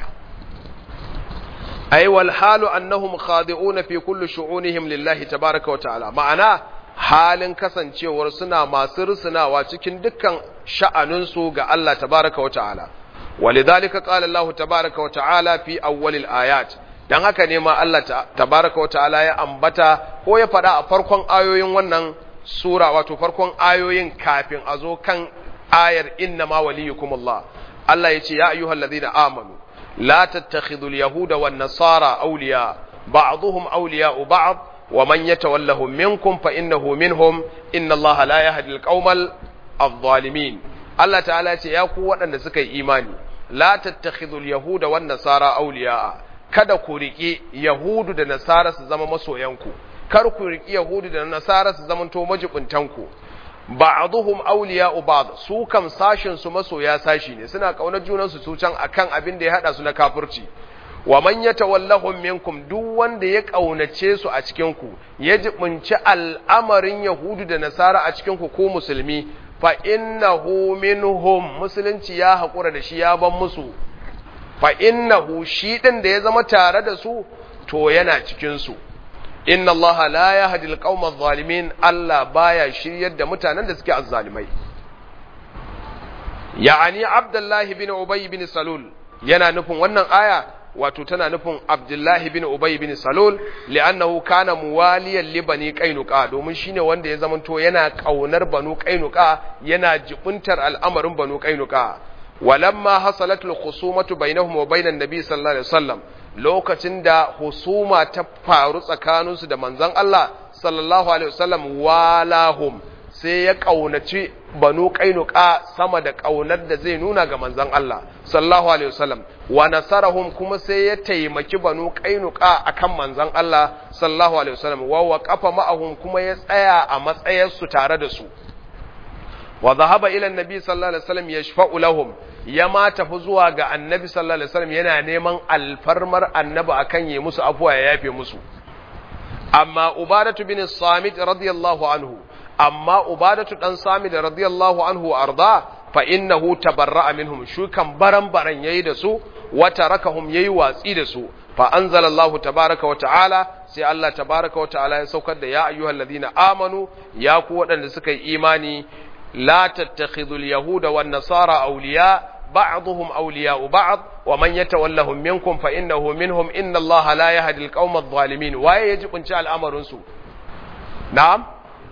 Speaker 1: ay wal halu annahum khadi'una fi kulli shu'unihim lillahi tabaaraka wa ta'ala ma'ana halin kasancewar suna masu rusunawa cikin dukkan sha'aninsu ga Allah tabaraka wa ta'ala walidhalika qala Allah tabaraka wa ta'ala fi awwalil ayat dan haka ne ma Allah tabaraka wa ta'ala ya ambata ko ya faɗa a farkon ayoyin wannan sura wato farkon ayoyin kafin a zo kan ayar inna ma waliyukumullah Allah ya ce ya ayyuhallazina amanu la tattakhidul yahuda wan nasara awliya ba'dhum awliya'u ba'd ومن يتولهم منكم فإنه منهم إن الله لا يهدي القوم الظالمين الله تعالى يا ku waɗanda suka yi imani la tattakhidul yahuda wan nasara awliya kada ku riƙi yahudu da nasara su zama masoyanku kar ku riƙi yahudu da nasara su zama to majibuntanku ba'dhum awliya'u ba'd su kam sashin su masoya sashi ne suna kaunar junan su can akan abin da ya hada su na kafirci wa man yatawallahum minkum duk wanda ya kaunace su a cikin ku ya jibunci al'amarin yahudu da nasara a cikin ku ko musulmi fa innahu minhum musulunci ya hakura da shi ya ban musu fa innahu shi din da ya zama tare da su to yana cikin su inna allaha la yahdi alqawma adh-dhalimin Allah baya shiryar da mutanen da suke azzalimai ya'ani abdullahi bin ubay bin salul yana nufin wannan aya wato tana nufin Abdullahi bin Ubay bin Salul li'annahu kana muwaliyan li bani Qainuqa domin shine wanda ya zamanto yana kaunar banu Qainuqa yana jibuntar al'amarin banu Qainuqa walamma hasalatul khusumatu bainahum wa bainan nabi sallallahu alaihi wasallam lokacin da husuma ta faru tsakaninsu da manzon Allah sallallahu alaihi wasallam walahum sai ya ƙaunaci banu ƙainuka sama da ƙaunar da zai nuna ga manzon Allah sallallahu alaihi wasallam wa nasarahum kuma sai ya taimaki banu ƙainuka akan manzon Allah sallallahu alaihi wasallam wa waqafa ma'ahum kuma ya tsaya a matsayar su tare da su wa dhahaba ila annabi sallallahu alaihi wasallam yashfa'u lahum ya ma tafi zuwa ga annabi sallallahu alaihi wasallam yana neman alfarmar annabi akan yi musu afuwa ya yafe musu amma ubadatu bin samit radiyallahu anhu amma ubadatu dan sami da radiyallahu anhu arda fa innahu tabarra'a minhum shukan baran baran yayi da su wa tarakahum yayi watsi da su fa anzalallahu tabaraka wa ta'ala sai Allah tabaraka wa ta'ala ya saukar da ya ayyuhalladhina amanu ya ku waɗanda suka yi imani la tattakhidul yahuda wan nasara awliya ba'dhum awliya'u ba'd wa man yatawallahum minkum fa innahu minhum inna Allah la yahdi al-qawma adh-dhalimin waye yaji kunci al'amarin su na'am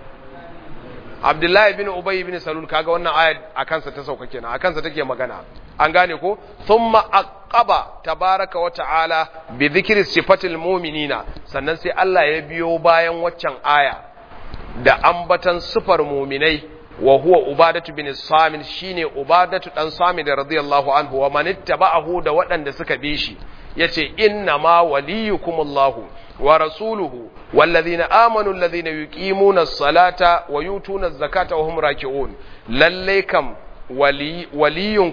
Speaker 1: Abdullahi bin Ubay bin Salul kaga wannan ayat a kansa ta sauka kenan a kansa take magana an gane ko thumma aqaba tabaraka wa ta'ala bi dhikri sifatil mu'minina sannan sai Allah ya biyo bayan waccan aya da ambatan sifar mu'minai wa huwa ubadatu bin samin shine ubadatu dan samin radiyallahu anhu wa man ittaba'ahu da waɗanda suka bi shi yace inna ma waliyukumullahu wa rasuluhu wallazina amanu allazina yuqimuna as-salata wa yutuna az-zakata wa hum raki'un lalle kam waliyunku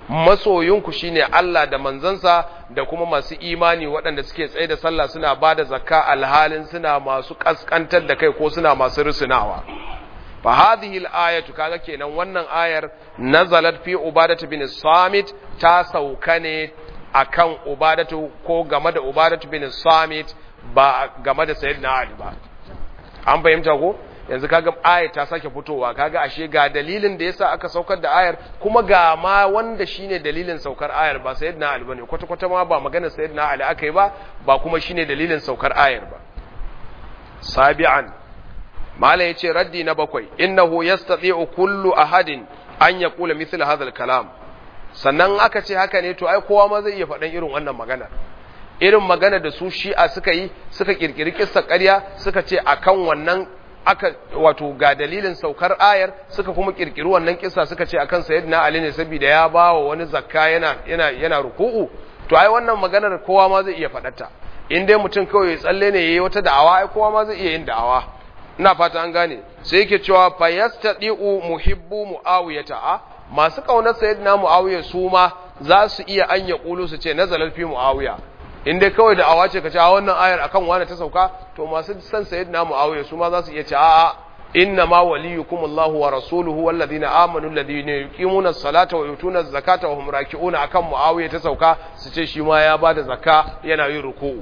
Speaker 1: masoyinku shine Allah da manzansa da kuma masu imani waɗanda suke tsaye da sallah suna ba da zakka alhalin suna masu kaskantar da kai ko suna masu rusunawa fa hadhihi al-ayatu kaga kenan wannan ayar nazalat fi ubadatu bin samit ta sauka ne akan ubadatu ko game da ubadatu bin samit ba game da sayyidina ali ba an fahimta ko yanzu kaga ayar ta sake fitowa kaga ashe ga dalilin da yasa aka saukar da ayar kuma ga ma wanda shine dalilin saukar ayar ba sayyidina ali bane kwata kwata ma ba magana sayyidina ali akai ba ba kuma shine dalilin saukar ayar ba sabi'an mala yace raddi na bakwai innahu yastati'u kullu ahadin an yaqula mithla hadha al-kalam sannan aka ce haka ne to ai kowa ma zai iya faɗan irin wannan magana irin magana da su shi'a suka yi suka kirkiri kissa ƙarya suka ce akan wannan aka wato ga dalilin saukar ayar suka kuma kirkiri wannan kissa suka ce akan sayyidina ali ne saboda ya bawa wani zakka yana yana yana ruku'u to ai wannan maganar kowa ma zai iya faɗarta in dai mutum kawai ya tsalle ne yayi wata da'awa ai kowa ma zai iya yin da'awa ina fata an gane sai yake cewa fayastadi'u muhibbu muawiyata a masu kaunar sayyidina muawiya su ma za su iya an ya kulu su ce nazalar fi muawiya in dai kawai da awa ce ka ce a wannan ayar akan wani ta sauka to masu san sayyidina muawiya su ma za su iya ce a'a inna ma waliyukum Allah wa rasuluhu wal ladina amanu alladhina yuqimuna as-salata wa yutuna az-zakata wa hum raki'una akan muawiya ta sauka su ce shi ma ya bada zakka yana yin ruku'u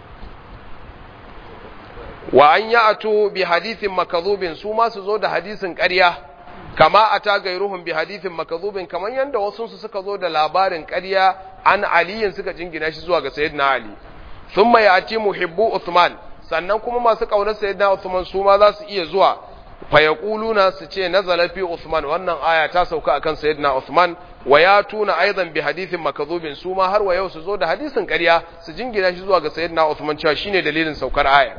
Speaker 1: wa an ya'tu bi hadithin makadhubin su ma su zo da hadisin ƙarya kama ata gairuhum bi hadithin makadhubin kaman yanda wasu su suka zo da labarin ƙarya an aliyin suka jingina shi zuwa ga sayyidina ali thumma ya'ti muhibbu uthman sannan kuma masu kaunar sayyidina uthman su ma za su iya zuwa fa yaquluna su ce nazala fi uthman wannan aya ta sauka akan sayyidina uthman wa yatuna aidan bi hadithin makadhubin su ma har wa yau su zo da hadisin ƙarya su jingina shi zuwa ga sayyidina uthman cewa shine dalilin saukar ayar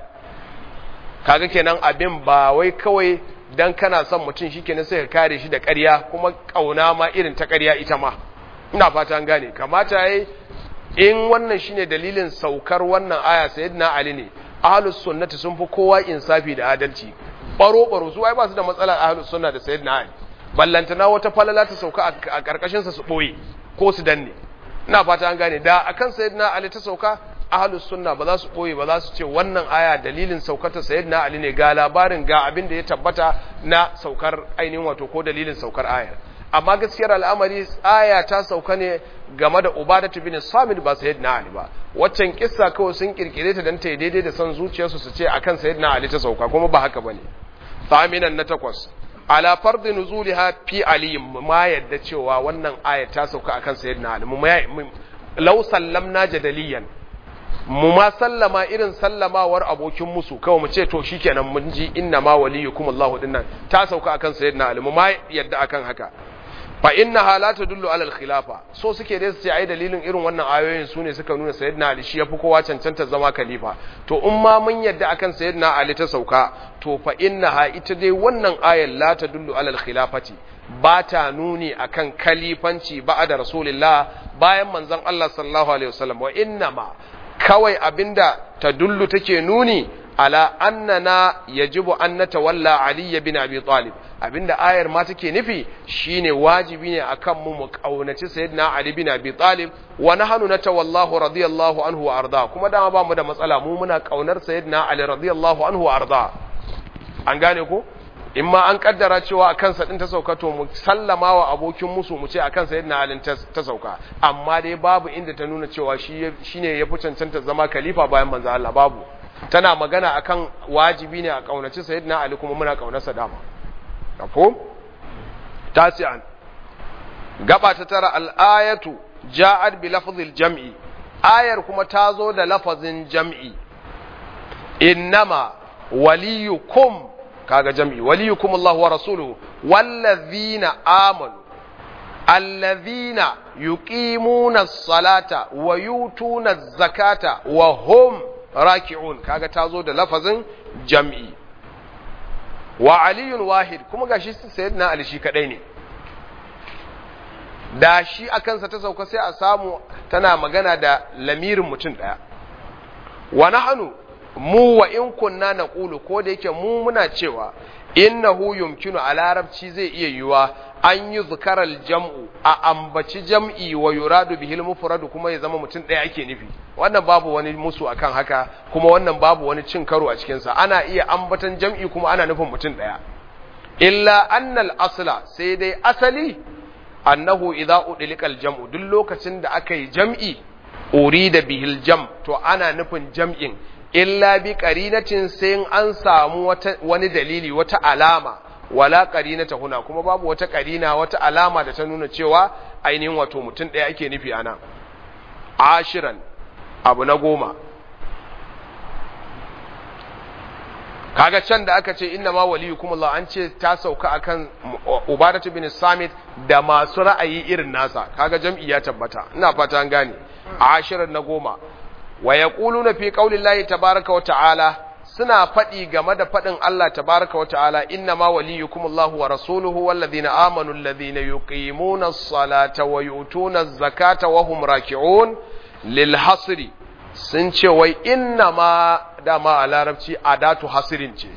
Speaker 1: kaga kenan abin ba wai kawai dan kana son mutum shikenan sai ka kare shi da ƙarya kuma kauna ma irin ta ƙarya ita ma ina fata an gane kamata yayi in wannan shine dalilin saukar wannan aya sayyidina ali ne ahlus sunnati sun fi kowa insafi da adalci baro baro su ai ba su da matsalar ahlus sunna da sayyidina ali ballantana wata falala ta sauka a karkashin sa su boye ko su danne ina fata an gane da akan sayyidina ali ta sauka ahlus sunna ba za su boye ba za su ce wannan aya dalilin saukata sayyidina ali ne ga labarin ga abin da ya tabbata na saukar ainihin wato ko dalilin saukar ayar amma gaskiyar al'amari aya ta sauka ne game da ubadatu bin samit ba sayyidina ali ba waccan kissa kawai sun kirkire ta dan ta daidai da son zuciyarsu su ce akan sayyidina ali ta sauka kuma ba haka bane thaminan na takwas ala fardi nuzuliha fi ali ma yadda cewa wannan aya ta sauka akan sayyidina ali mu law sallamna jadaliyan mu ma sallama irin sallamawar abokin musu kawai mu ce to shikenan mun ji inna ma waliyukum Allah dinnan ta sauka akan sayyidina Ali mu ma yadda akan haka fa innaha la tadullu ala al-khilafa so suke dai su ce ai dalilin irin wannan ayoyin sune suka nuna sayyidina Ali shi yafi kowa cancanta zama khalifa to in ma mun yadda akan sayyidina Ali ta sauka to fa innaha ita dai wannan ayar la tadullu ala al-khilafati ba ta nuni akan kalifanci ba'da rasulillah bayan manzon Allah sallallahu alaihi wasallam wa innama kawai abinda ta dullu take nuni ala annana yajibu an natawalla Ali bin Abi Talib abinda ayar ma take nufi shine wajibi ne akan mu mu kaunaci sayyidina Ali bin Abi Talib wa nahnu natawallahu radiyallahu anhu wa arda kuma dama ba mu da matsala mu muna kaunar sayyidina Ali radiyallahu anhu wa arda an gane ko in ma an kaddara cewa akan sa din ta sauka to mu sallama wa abokin musu mu ce akan sayyidina Ali ta sauka amma dai babu inda ta nuna cewa shi shine ya fi cancanta zama khalifa bayan manzo Allah babu tana magana akan wajibi ne a kaunaci sayyidina Ali kuma muna kaunarsa dama kafo tasi'an gaba ta tara al-ayatu ja'at bi lafzil jam'i ayar kuma ta zo da lafazin jam'i innama waliyukum kaga jam'i waliyukum Allah wa rasuluhu wallazina amanu allazina yuqimuna as-salata wa yutuna az-zakata wa hum raki'un kaga tazo da lafazin jam'i wa aliyun wahid kuma gashi sayyidina ali shi kadai ne da shi akan sa ta sauka sai a samu tana magana da lamirin mutum daya wa nahnu mu wa in kunna naqulu ko da yake mu muna cewa innahu yumkinu a larabci zai iya yiwa an yi zukarar jam'u a ambaci jam'i wa yuradu bihil mufradu kuma ya zama mutum ɗaya ake nufi wannan babu wani musu akan haka kuma wannan babu wani cin karo a cikinsa ana iya ambatan jam'i kuma ana nufin mutum ɗaya illa annal asla sai dai asali annahu idza udlikal jam'u duk lokacin da aka yi jam'i urida bihil jam to ana nufin jam'in illa bi qarinatin sai an samu wata wani dalili wata alama wala qarinata huna kuma babu wata qarina wata alama da ta nuna cewa ainihin wato mutum ɗaya ake nufi ana ashiran abu na goma kaga can da aka ce inna ma waliyukum Allah an ce ta sauka akan Ubadatu bin Samit da masu ra'ayi irin nasa kaga jam'i ya tabbata ina fata an gane ashirin na goma wa yaquluna fi qaulillahi tabaaraka wa ta'ala suna faɗi game da faɗin Allah tabaaraka wa ta'ala inna ma waliyukum Allah wa rasuluhu wallazina amanu alladhina yuqimuna as-salata wa yu'tuna az-zakata wa hum raki'un lil hasri sun ce wai inna ma dama a larabci adatu hasirin ce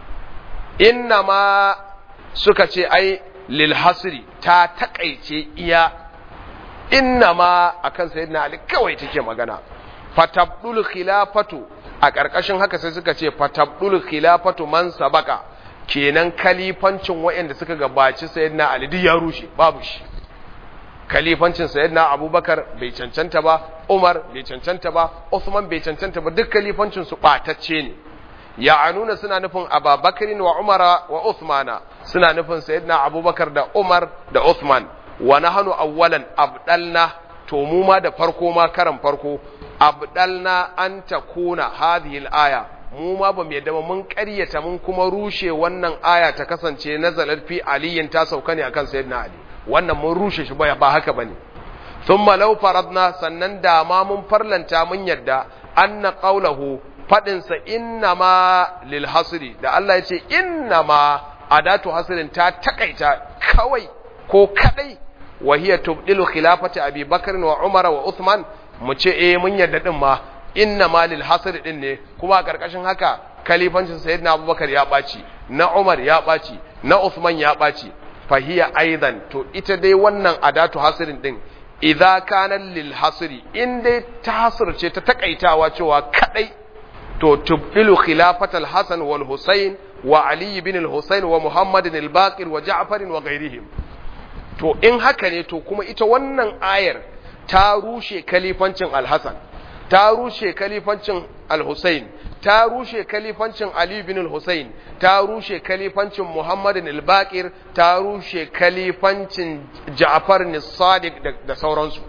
Speaker 1: inna ma suka ce ai lil hasri ta takaice iya inna ma akan sayyidina ali kawai take magana fatabdul khilafatu a ƙarƙashin haka sai suka ce fatabdul khilafatu man sabaka kenan kalifancin waɗanda suka gabaci sayyidina ali duk ya rushe babu shi kalifancin sayyidina abubakar bai cancanta ba umar bai cancanta ba usman bai cancanta ba duk kalifancin su ɓatacce ne ya'anuna suna nufin ababakarin wa umara wa usmana suna nufin sayyidina abubakar da umar da usman wa nahnu awwalan abdalna to mu ma da farko ma karan farko abdalna an takuna hadhihi al-aya mu ma bamu yadda ba mun ƙaryata mun kuma rushe wannan aya ta kasance nazalat fi aliyin ta sauka ne akan sayyidina ali wannan mun rushe shi ba ba haka bane thumma law faradna sannan da ma mun farlanta mun yadda anna qawluhu fadin sa inna ma lil hasri da Allah ya ce inna ma adatu hasrin ta takaita kawai ko kadai wa hiya tubdilu khilafati abi bakr wa umar wa uthman mu ce eh mun yadda din ma inna ma lil hasr din ne kuma a karkashin haka kalifancin sayyidina abubakar ya baci na umar ya baci na uthman ya baci fahiya aidan to ita dai wannan adatu hasrin din idza kana lil hasri in dai ta hasirce ta takaitawa cewa kadai to tubdilu khilafatal hasan wal husayn wa ali ibn al husayn wa muhammad al baqir wa ja'far wa ghairihim to in haka ne to kuma ita wannan ayar ta rushe kalifancin al-Hasan ta rushe kalifancin al-Husayn ta rushe kalifancin Ali bin al-Husayn ta rushe kalifancin Muhammad al-Baqir ta rushe kalifancin Ja'far as-Sadiq da sauransu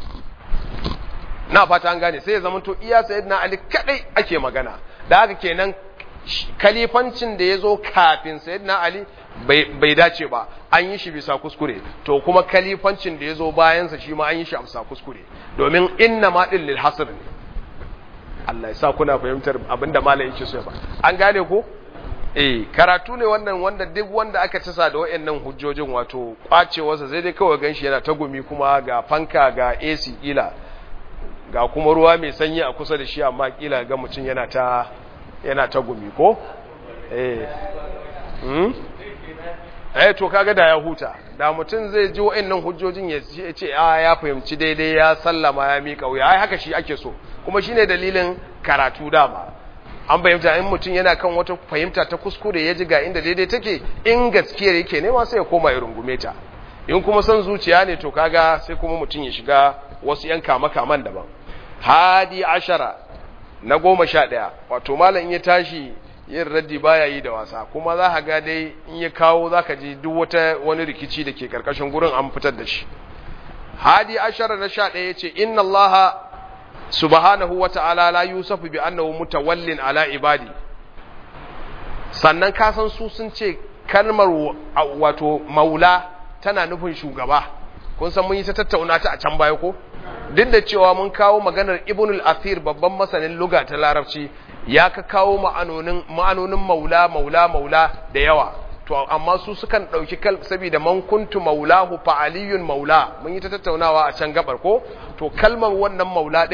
Speaker 1: na fata an gane sai ya zama to iya sayyidina Ali kadai ake magana da haka kenan kalifancin da ya zo kafin sayyidina Ali bai dace ba an yi shi bisa kuskure to kuma kalifancin da ya zo bayansa shi ma an yi shi a bisa kuskure domin inna ma ɗin lil hasr ne Allah ya sa kuna fahimtar abinda malam yake so ba an gane ko eh karatu ne wannan wanda duk wanda aka cisa da wayannan hujjojin wato kwacewarsa sai dai kawai ganshi yana ta gumi kuma ga fanka ga AC kila ga kuma ruwa mai sanyi a kusa da shi amma kila ga mutum yana ta yana ta gumi ko eh hmm? eh to kaga da ya huta da mutum zai ji wa'annan hujjojin ya ce a ya fahimci daidai ya sallama ya mika wuya ai haka shi ake so kuma shine dalilin karatu dama an fahimta in mutum yana kan wata fahimta ta kuskure ya ji ga inda daidai take in gaskiyar yake nema sai ya koma ya rungume ta in kuma son zuciya ne to kaga sai kuma mutum ya shiga wasu yan kama kaman daban hadi ashara na goma sha ɗaya wato malam in ya tashi yin raddi baya yi da wasa kuma za ka ga dai in ya kawo za ka ji duk wata wani rikici da ke karkashin gurin an fitar da shi hadi ashara na sha ɗaya ya ce inna Allah subhanahu wa ta'ala la yusufu bi annahu mutawallin ala ibadi sannan ka san su sun ce kalmar wato maula tana nufin shugaba kun san mun yi ta tattauna ta a can baya ko duk da cewa mun kawo maganar ibnul athir babban masanin luga ta larabci ya ka kawo ma'anonin ma'anonin maula maula maula da yawa to amma su sukan dauki kal saboda man kuntu maulahu fa aliyun maula mun yi ta tattaunawa a can gabar ko to kalmar wannan maula din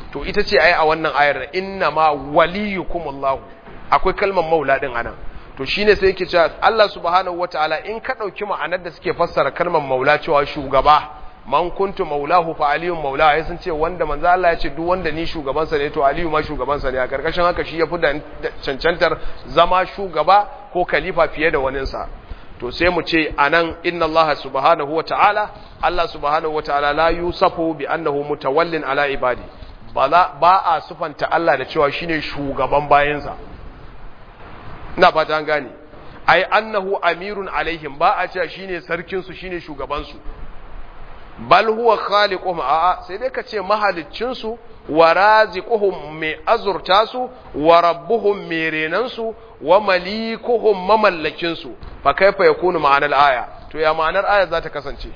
Speaker 1: to ita ce ai a wannan ayar inna ma waliyukumullahu akwai kalmar maula din anan to shine sai yake cewa Allah subhanahu wataala in ka dauki ma'anar da suke fassara kalmar maula cewa shugaba man kuntu maulahu fa aliyun maula ya sun ce wanda manzo Allah ya ce duk wanda ni shugaban sa ne to aliyu ma shugaban sa ne a karkashin haka shi yafi da cancantar zama shugaba ko khalifa fiye da waninsa to sai mu ce anan inna Allah subhanahu wataala Allah subhanahu wataala la yusafu bi annahu mutawallin ala ibadi ba a sufanta Allah da cewa shine shugaban bayansa ina fata an gane ai annahu amirun alaihim ba a cewa shine sarkin su shine shugaban su bal huwa khaliquhum a sai dai ka ce mahaliccin su wa raziquhum mai azurta su wa rabbuhum mai renan su wa malikuhum mamallakin su fa kaifa yakunu ma'anar aya to ya ma'anar aya za ta kasance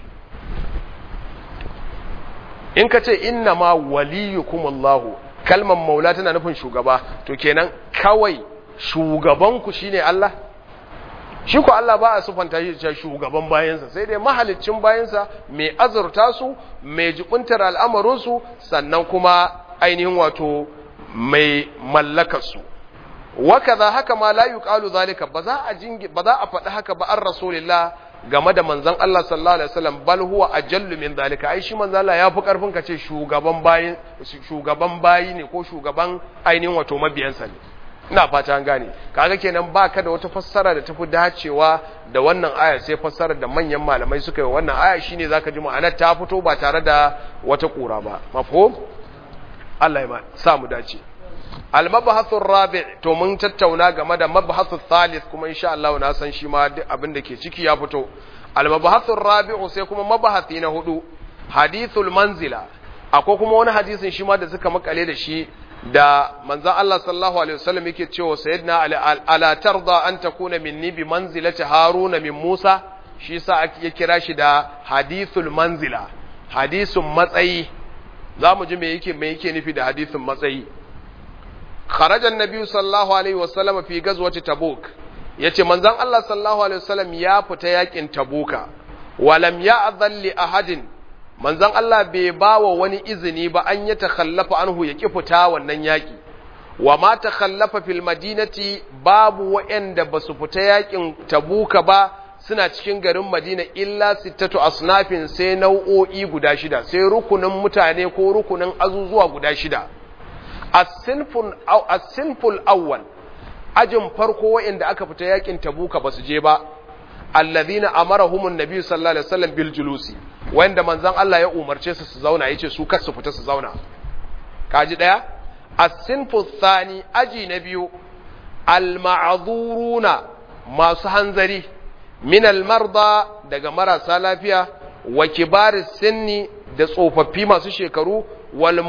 Speaker 1: in ka ce inna ma waliyukumullahu kalmar maula tana nufin shugaba to kenan kawai shugabanku shine Allah shi ko Allah ba a sufanta shi cewa shugaban bayansa sai dai mahaliccin bayansa mai azurta su mai jubuntar al'amarin su sannan kuma ainihin wato mai mallakar su wakaza haka ma la yuqalu zalika ba za a jingi ba za a faɗi haka ba an rasulillah game da manzon Allah sallallahu alaihi wasallam bal huwa ajallu min zalika ai shi manzon Allah yafi karfin ka ce shugaban bayi shugaban bayi ne ko shugaban ainihin wato mabiyansa ne ina fata an gane kaga kenan baka da wata fassara da tafi dacewa da wannan aya sai fassarar da manyan malamai suka yi wannan aya shine zaka ji ma'anar ta fito ba tare da wata kura ba mafhum Allah ya sa mu dace al-mabhathu rabi to mun tattauna game da mabhathu thalith kuma insha Allah na san shi ma duk abin da ke ciki ya fito al-mabhathu rabi'u sai kuma mabhathi na hudu hadithul manzila akwai kuma wani hadisin shi ma da suka makale da shi da manzon Allah sallallahu alaihi wasallam yake cewa sayyidina ali ala tarda an takuna minni bi manzilati haruna min musa shi sa ya kira shi da hadithul manzila hadisun matsayi zamu ji me yake me yake nufi da hadisin matsayi kharaja annabi sallallahu alaihi wasallam fi gazwati tabuk yace manzon Allah sallallahu alaihi wasallam ya fita yakin tabuka walam ya'dhan li ahadin manzon Allah bai bawa wani izini ba an ya takhallafa anhu ya ki fita wannan yaki wa ma takhallafa fil madinati babu wa'anda basu fita yakin tabuka ba suna cikin garin Madina illa sittatu asnafin sai nau'o'i guda shida sai rukunin mutane ko rukunin azuzuwa guda shida as-sinful awwal ajin farko wa'anda aka fita yakin tabuka basu je ba alladhina amarahumun nabi sallallahu alaihi wasallam bil julusi wanda manzon Allah ya umarce su su zauna yace su kar su fita su zauna kaji daya as-sinfu thani aji na biyu al-ma'dhuruna masu hanzari min al-marda daga marasa lafiya wa kibaris sinni da tsofaffi masu shekaru wal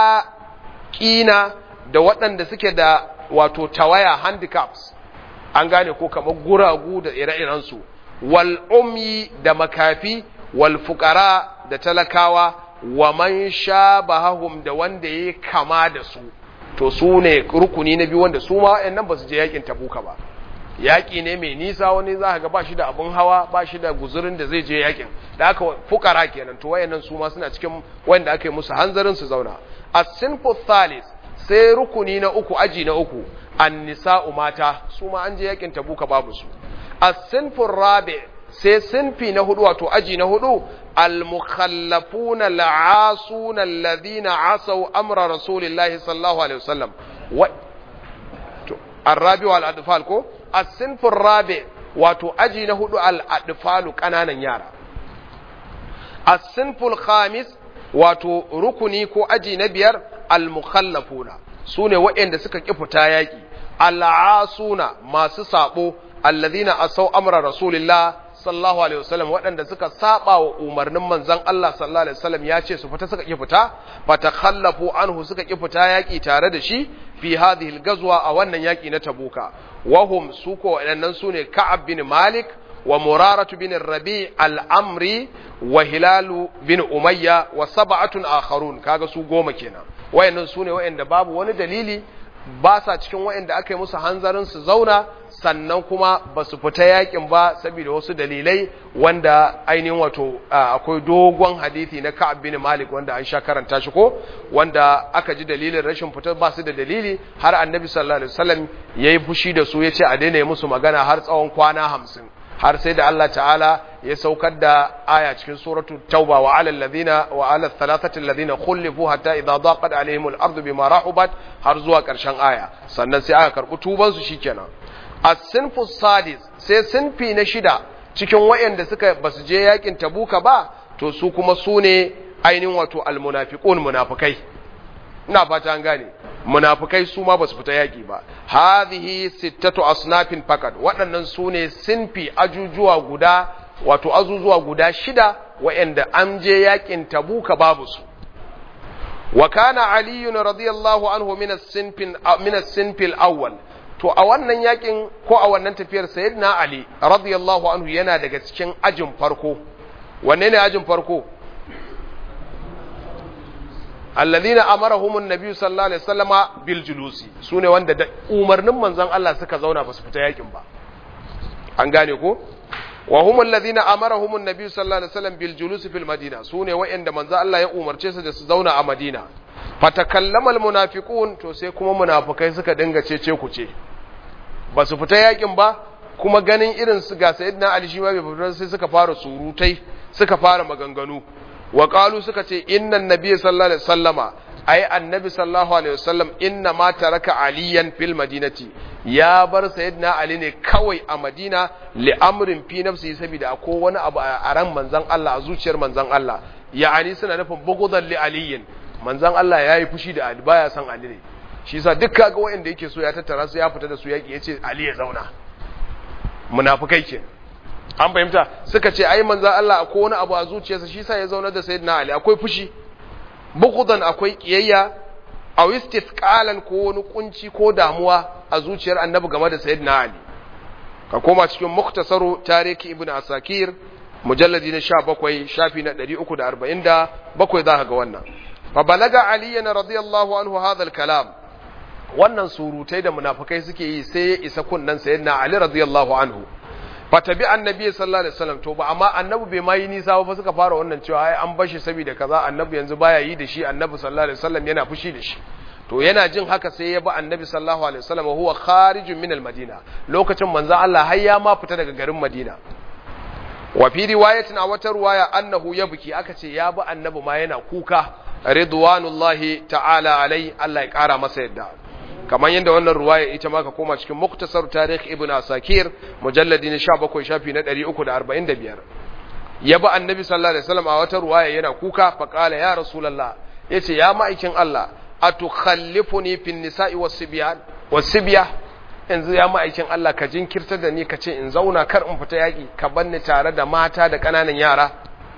Speaker 1: mu'aqina da waɗanda suke da wato tawaya handicaps an gane ko kamar guragu da ire-irensu wal umyi da makafi wal fuqara da talakawa wa man shabahum da wanda yake kama da su to su ne rukuni na biyu wanda su ma wayannan ba su je yakin tabuka ba yaki ne mai nisa wani za ka ga ba shi da abun hawa ba shi da guzurin da zai je yakin da aka fukara kenan to wayannan su ma suna cikin wanda aka yi musu hanzarin su zauna as-sinfu thalis sai rukuni na uku aji na uku an-nisa'u mata su ma an je yakin tabuka babu su as-sinfu rabi sai sinfi na hudu wato aji na hudu al-mukhallafuna al-asuna alladhina asaw amra rasulillahi sallallahu alaihi wasallam wa to ar-rabi wal adfal ko as-sinfu rabi wato aji na hudu al-adfalu kananan yara as-sinfu al-khamis wato rukuni ko aji na biyar al-mukhallafuna sune waɗanda suka ki fita yaki al-asuna masu sabo alladhina asaw amra rasulillah sallallahu alaihi wasallam waɗanda suka saba wa umarnin manzon Allah sallallahu alaihi wasallam ya ce su fita suka ki fita fatakhallafu anhu suka ki fita yaki tare da shi fi hadhihi al-ghazwa a wannan yaki na tabuka wahum suko waɗannan sune ka'ab bin malik wa muraratu bin rabi al-amri wa hilalu bin umayya wa sab'atun akharun kaga su goma kenan wayannan sune wayanda babu wani dalili ba sa cikin wayanda aka yi musu hanzarin su zauna sannan kuma ba su fita yakin ba saboda wasu dalilai wanda ainihin wato akwai dogon hadithi na Ka'ab bin Malik wanda an sha karanta shi ko wanda aka ji dalilin rashin fitar ba su da dalili har Annabi sallallahu alaihi wasallam yayi fushi da su yace a daina musu magana har tsawon kwana 50 har sai da Allah ta'ala ya saukar da aya cikin suratu tauba wa alal ladina wa alal thalathati alladhina khulifu hatta idha daqat alaihim al-ardu bima rahubat har zuwa karshen aya sannan sai aka karbi tuban su shikenan as-sinfu sadis sai sinfi na shida cikin wayanda suka basu je yakin tabuka ba to su kuma su ne ainihin wato al-munafiqun munafikai ina fata an gane munafikai su ma basu fita yaki ba hadhihi sittatu asnafin faqat waɗannan su ne sinfi ajujuwa guda wato azuzuwa guda shida wa'anda an je yakin tabuka babu su wa kana ali radiyallahu anhu min as-sinfin min as-sinfil awwal to a wannan yakin ko a wannan tafiyar sayyidina ali radiyallahu anhu yana daga cikin ajin farko wanne ne ajin farko alladhina amarahum an-nabi sallallahu alaihi wasallama bil julusi sune wanda da umarnin manzon Allah suka zauna ba su fita yakin ba an gane ko wa hum alladhina amarahum an-nabi sallallahu alaihi wasallam bil julusi fil madina sune wa'anda manzon Allah ya umarce su da su zauna a Madina fatakallama al-munafiqun to sai kuma munafikai suka dinga cece ku ce ba su fita yakin ba kuma ganin irin su ga sayyidina Ali shi ma bai fita sai suka fara surutai suka fara maganganu wa qalu suka ce innan nabiyyi sallallahu alaihi wasallama ai annabi sallallahu alaihi wasallam inna ma taraka aliyan fil madinati ya bar sayyidina ali ne kawai a madina li amrin fi nafsi saboda akwai wani abu a ran manzon Allah a zuciyar manzon Allah ya'ani suna nufin bugudan li aliyin manzon Allah yayi fushi da ali baya son ali ne shi yasa duk kaga wanda yake so ya tattara su ya fita da su yaki yace ali ya zauna munafikai kenan an fahimta suka ce ai manzan Allah akwai wani abu a zuciyarsa shi sa ya zauna da sayyidina Ali akwai fushi bukudan akwai kiyayya a istifqalan ko wani kunci ko damuwa a zuciyar annabi game da sayyidina Ali ka koma cikin muktasaru tariki ibnu asakir mujalladi na 17 shafi na 347 zaka ga wannan fa balaga ali radiyallahu anhu hadha al-kalam wannan surutai da munafikai suke yi sai ya isa kunnan sayyidina Ali radiyallahu anhu fatabi annabi sallallahu alaihi wasallam to ba amma annabi bai ma yi nisa ba suka fara wannan cewa ai an bashi saboda kaza annabi yanzu baya yi da shi annabi sallallahu alaihi wasallam yana fushi da shi to yana jin haka sai ya ba annabi sallallahu alaihi wasallam huwa kharijun min almadina lokacin manzo Allah har ya ma fita daga garin Madina wa fi riwayatin a wata riwaya annahu yabki aka ce ya bi annabi ma yana kuka ridwanullahi ta'ala alai Allah ya kara masa yadda kamar yadda wannan ruwaya ita ma ka koma cikin muktasar tarikh ibn asakir mujalladi na 17 shafi na 345 ya bi annabi sallallahu alaihi wasallam a wata ruwaya yana kuka fa qala ya rasulullah yace ya ma'aikin Allah atukhallifuni fin nisa'i was-sibyan was-sibya yanzu ya ma'aikin Allah ka jinkirta da ni ka ce in zauna kar in fita yaki ka banni tare da mata da kananan yara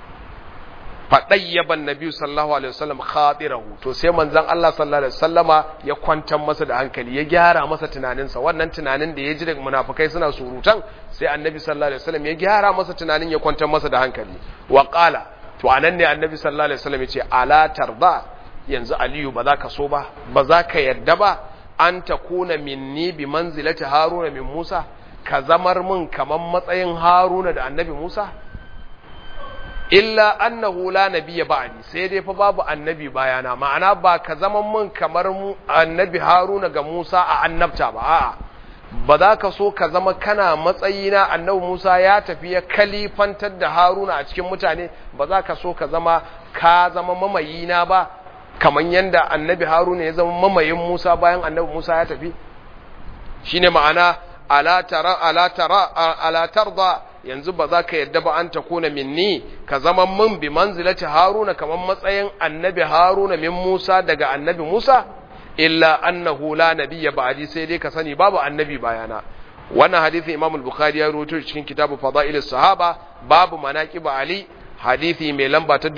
Speaker 1: faɗayyaban nabi sallallahu alaihi wasallam khatirahu to sai manzon Allah sallallahu alaihi wasallama ya kwantar masa da hankali ya gyara masa tunaninsa wannan tunanin da ya ji daga munafikai suna surutan sai annabi sallallahu alaihi wasallam ya gyara masa tunanin ya kwantar masa da hankali wa qala to anan ne annabi sallallahu alaihi wasallam ya ce ala tarda yanzu aliyu ba za ka so ba ba za ka yarda ba an takuna minni bi manzilati haruna min musa ka zamar min kaman matsayin haruna da annabi musa illa annahu la nabiyya ba'di sai dai fa babu annabi bayana ma'ana ba ka zama mun kamar mu annabi Haruna ga Musa a annabta ba a'a ba za ka so ka zama kana matsayina annabi Musa ya tafi ya kalifantar da Haruna a cikin mutane ba za ka so ka zama ka zama mamayina ba kamar yanda annabi Haruna ya zama mamayin Musa bayan annabi Musa ya tafi shine ma'ana ala tara ala tara ala tarda yanzu ba za ka yadda ba an ta kuna minni ka zama min bi manzilati haruna kamar matsayin annabi haruna min musa daga annabi musa illa annahu la nabiyya ba'di sai dai ka sani babu annabi bayana wannan hadisin imam al-bukhari ya rawaito cikin kitabu fadail sahaba babu manaqib ali hadisi mai lamba ta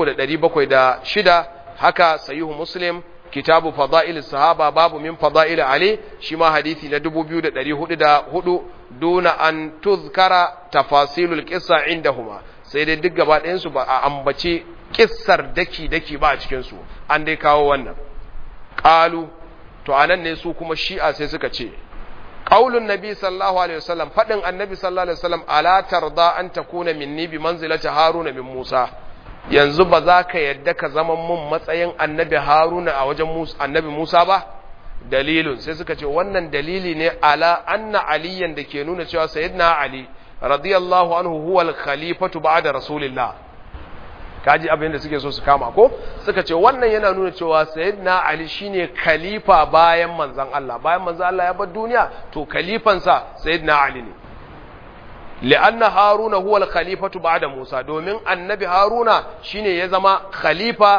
Speaker 1: 3706 haka sahihu muslim kitabu fadail sahaba babu min fadail ali shi ma hadisi na 2404 duna an tuzkara tafasilul qissa indahuma sai dai duk gaba ɗayan su ba a ambace kissar daki daki ba a cikin su an dai kawo wannan qalu to anan ne su kuma shi'a sai suka ce qaulun nabi sallallahu alaihi wasallam fadin annabi sallallahu alaihi wasallam ala tarda an takuna minni bi manzilati haruna min musa yanzu ba za ka yadda ka zama mun matsayin annabi haruna a wajen musa annabi musa ba dalilun sai suka ce wannan dalili ne ala anna aliyan da ke nuna cewa sayyidina ali radiyallahu anhu huwa al-khalifatu ba'da rasulillah kaji abin da suke so su kama ko suka ce wannan yana nuna cewa sayyidina ali shine khalifa bayan manzon Allah bayan manzon Allah ya bar duniya to khalifansa sayyidina ali ne li'anna haruna huwa al-khalifatu ba'da musa domin annabi haruna shine ya zama khalifa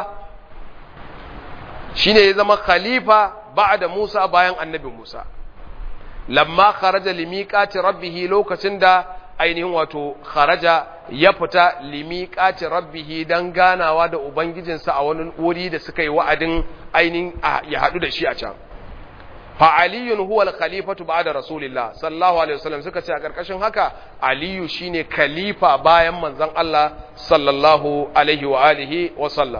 Speaker 1: shine ya zama khalifa ba'da musa bayan annabi musa lamma kharaja limiqati rabbih lokacin da ainihin wato kharaja ya fita limiqati rabbih dan ganawa da ubangijinsa a wani wuri da suka yi wa'adin ainihin ya hadu da shi a can fa aliyun huwa al-khalifatu ba'da rasulillah sallallahu alaihi wasallam suka ce a karkashin haka aliyu shine khalifa bayan manzon Allah sallallahu alaihi wa alihi wa sallam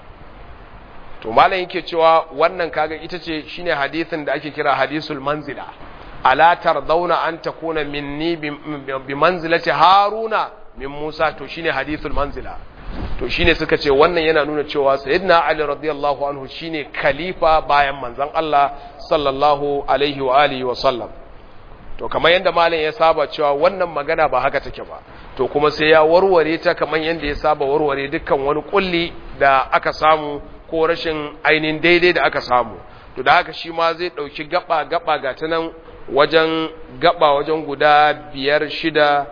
Speaker 1: to malam yake cewa wannan kaga ita ce shine hadisin da ake kira hadisul manzila ala tardawna an takuna minni bi manzilati haruna min musa to shine hadithul manzila to shine suka ce wannan yana nuna cewa sayyidina ali radiyallahu anhu shine khalifa bayan manzon Allah sallallahu alaihi wa alihi wa sallam to kamar yanda malam ya saba cewa wannan magana ba haka take ba to kuma sai ya warware ta kamar yanda ya saba warware dukkan wani kulli da aka samu ko rashin ainihin daidai da aka samu to da haka shi ma zai dauki gaba gaba ga ta nan wajen gaba wajen guda biyar shida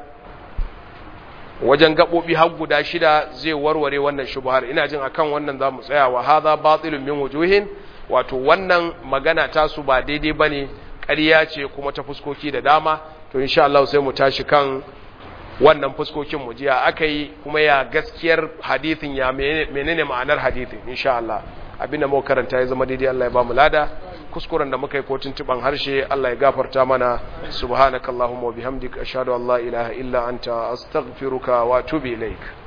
Speaker 1: wajen gaɓoɓi har guda shida zai warware wannan shubhar ina jin akan wannan za mu tsaya wa hadha batilun min wujuhin wato wannan magana ta su ba daidai bane ƙarya ce kuma ta fuskoki da dama to insha Allah sai mu tashi kan wannan fuskokin mu jiya akai kuma ya gaskiyar hadithin ya menene ma'anar hadithin insha Allah abinda muka karanta ya zama daidai Allah ya ba mu lada kuskuren da muka yi ko tuntuban harshe Allah ya gafarta mana subhanakallahumma wa bihamdika ashhadu an la ilaha illa anta astaghfiruka wa atubu ilaik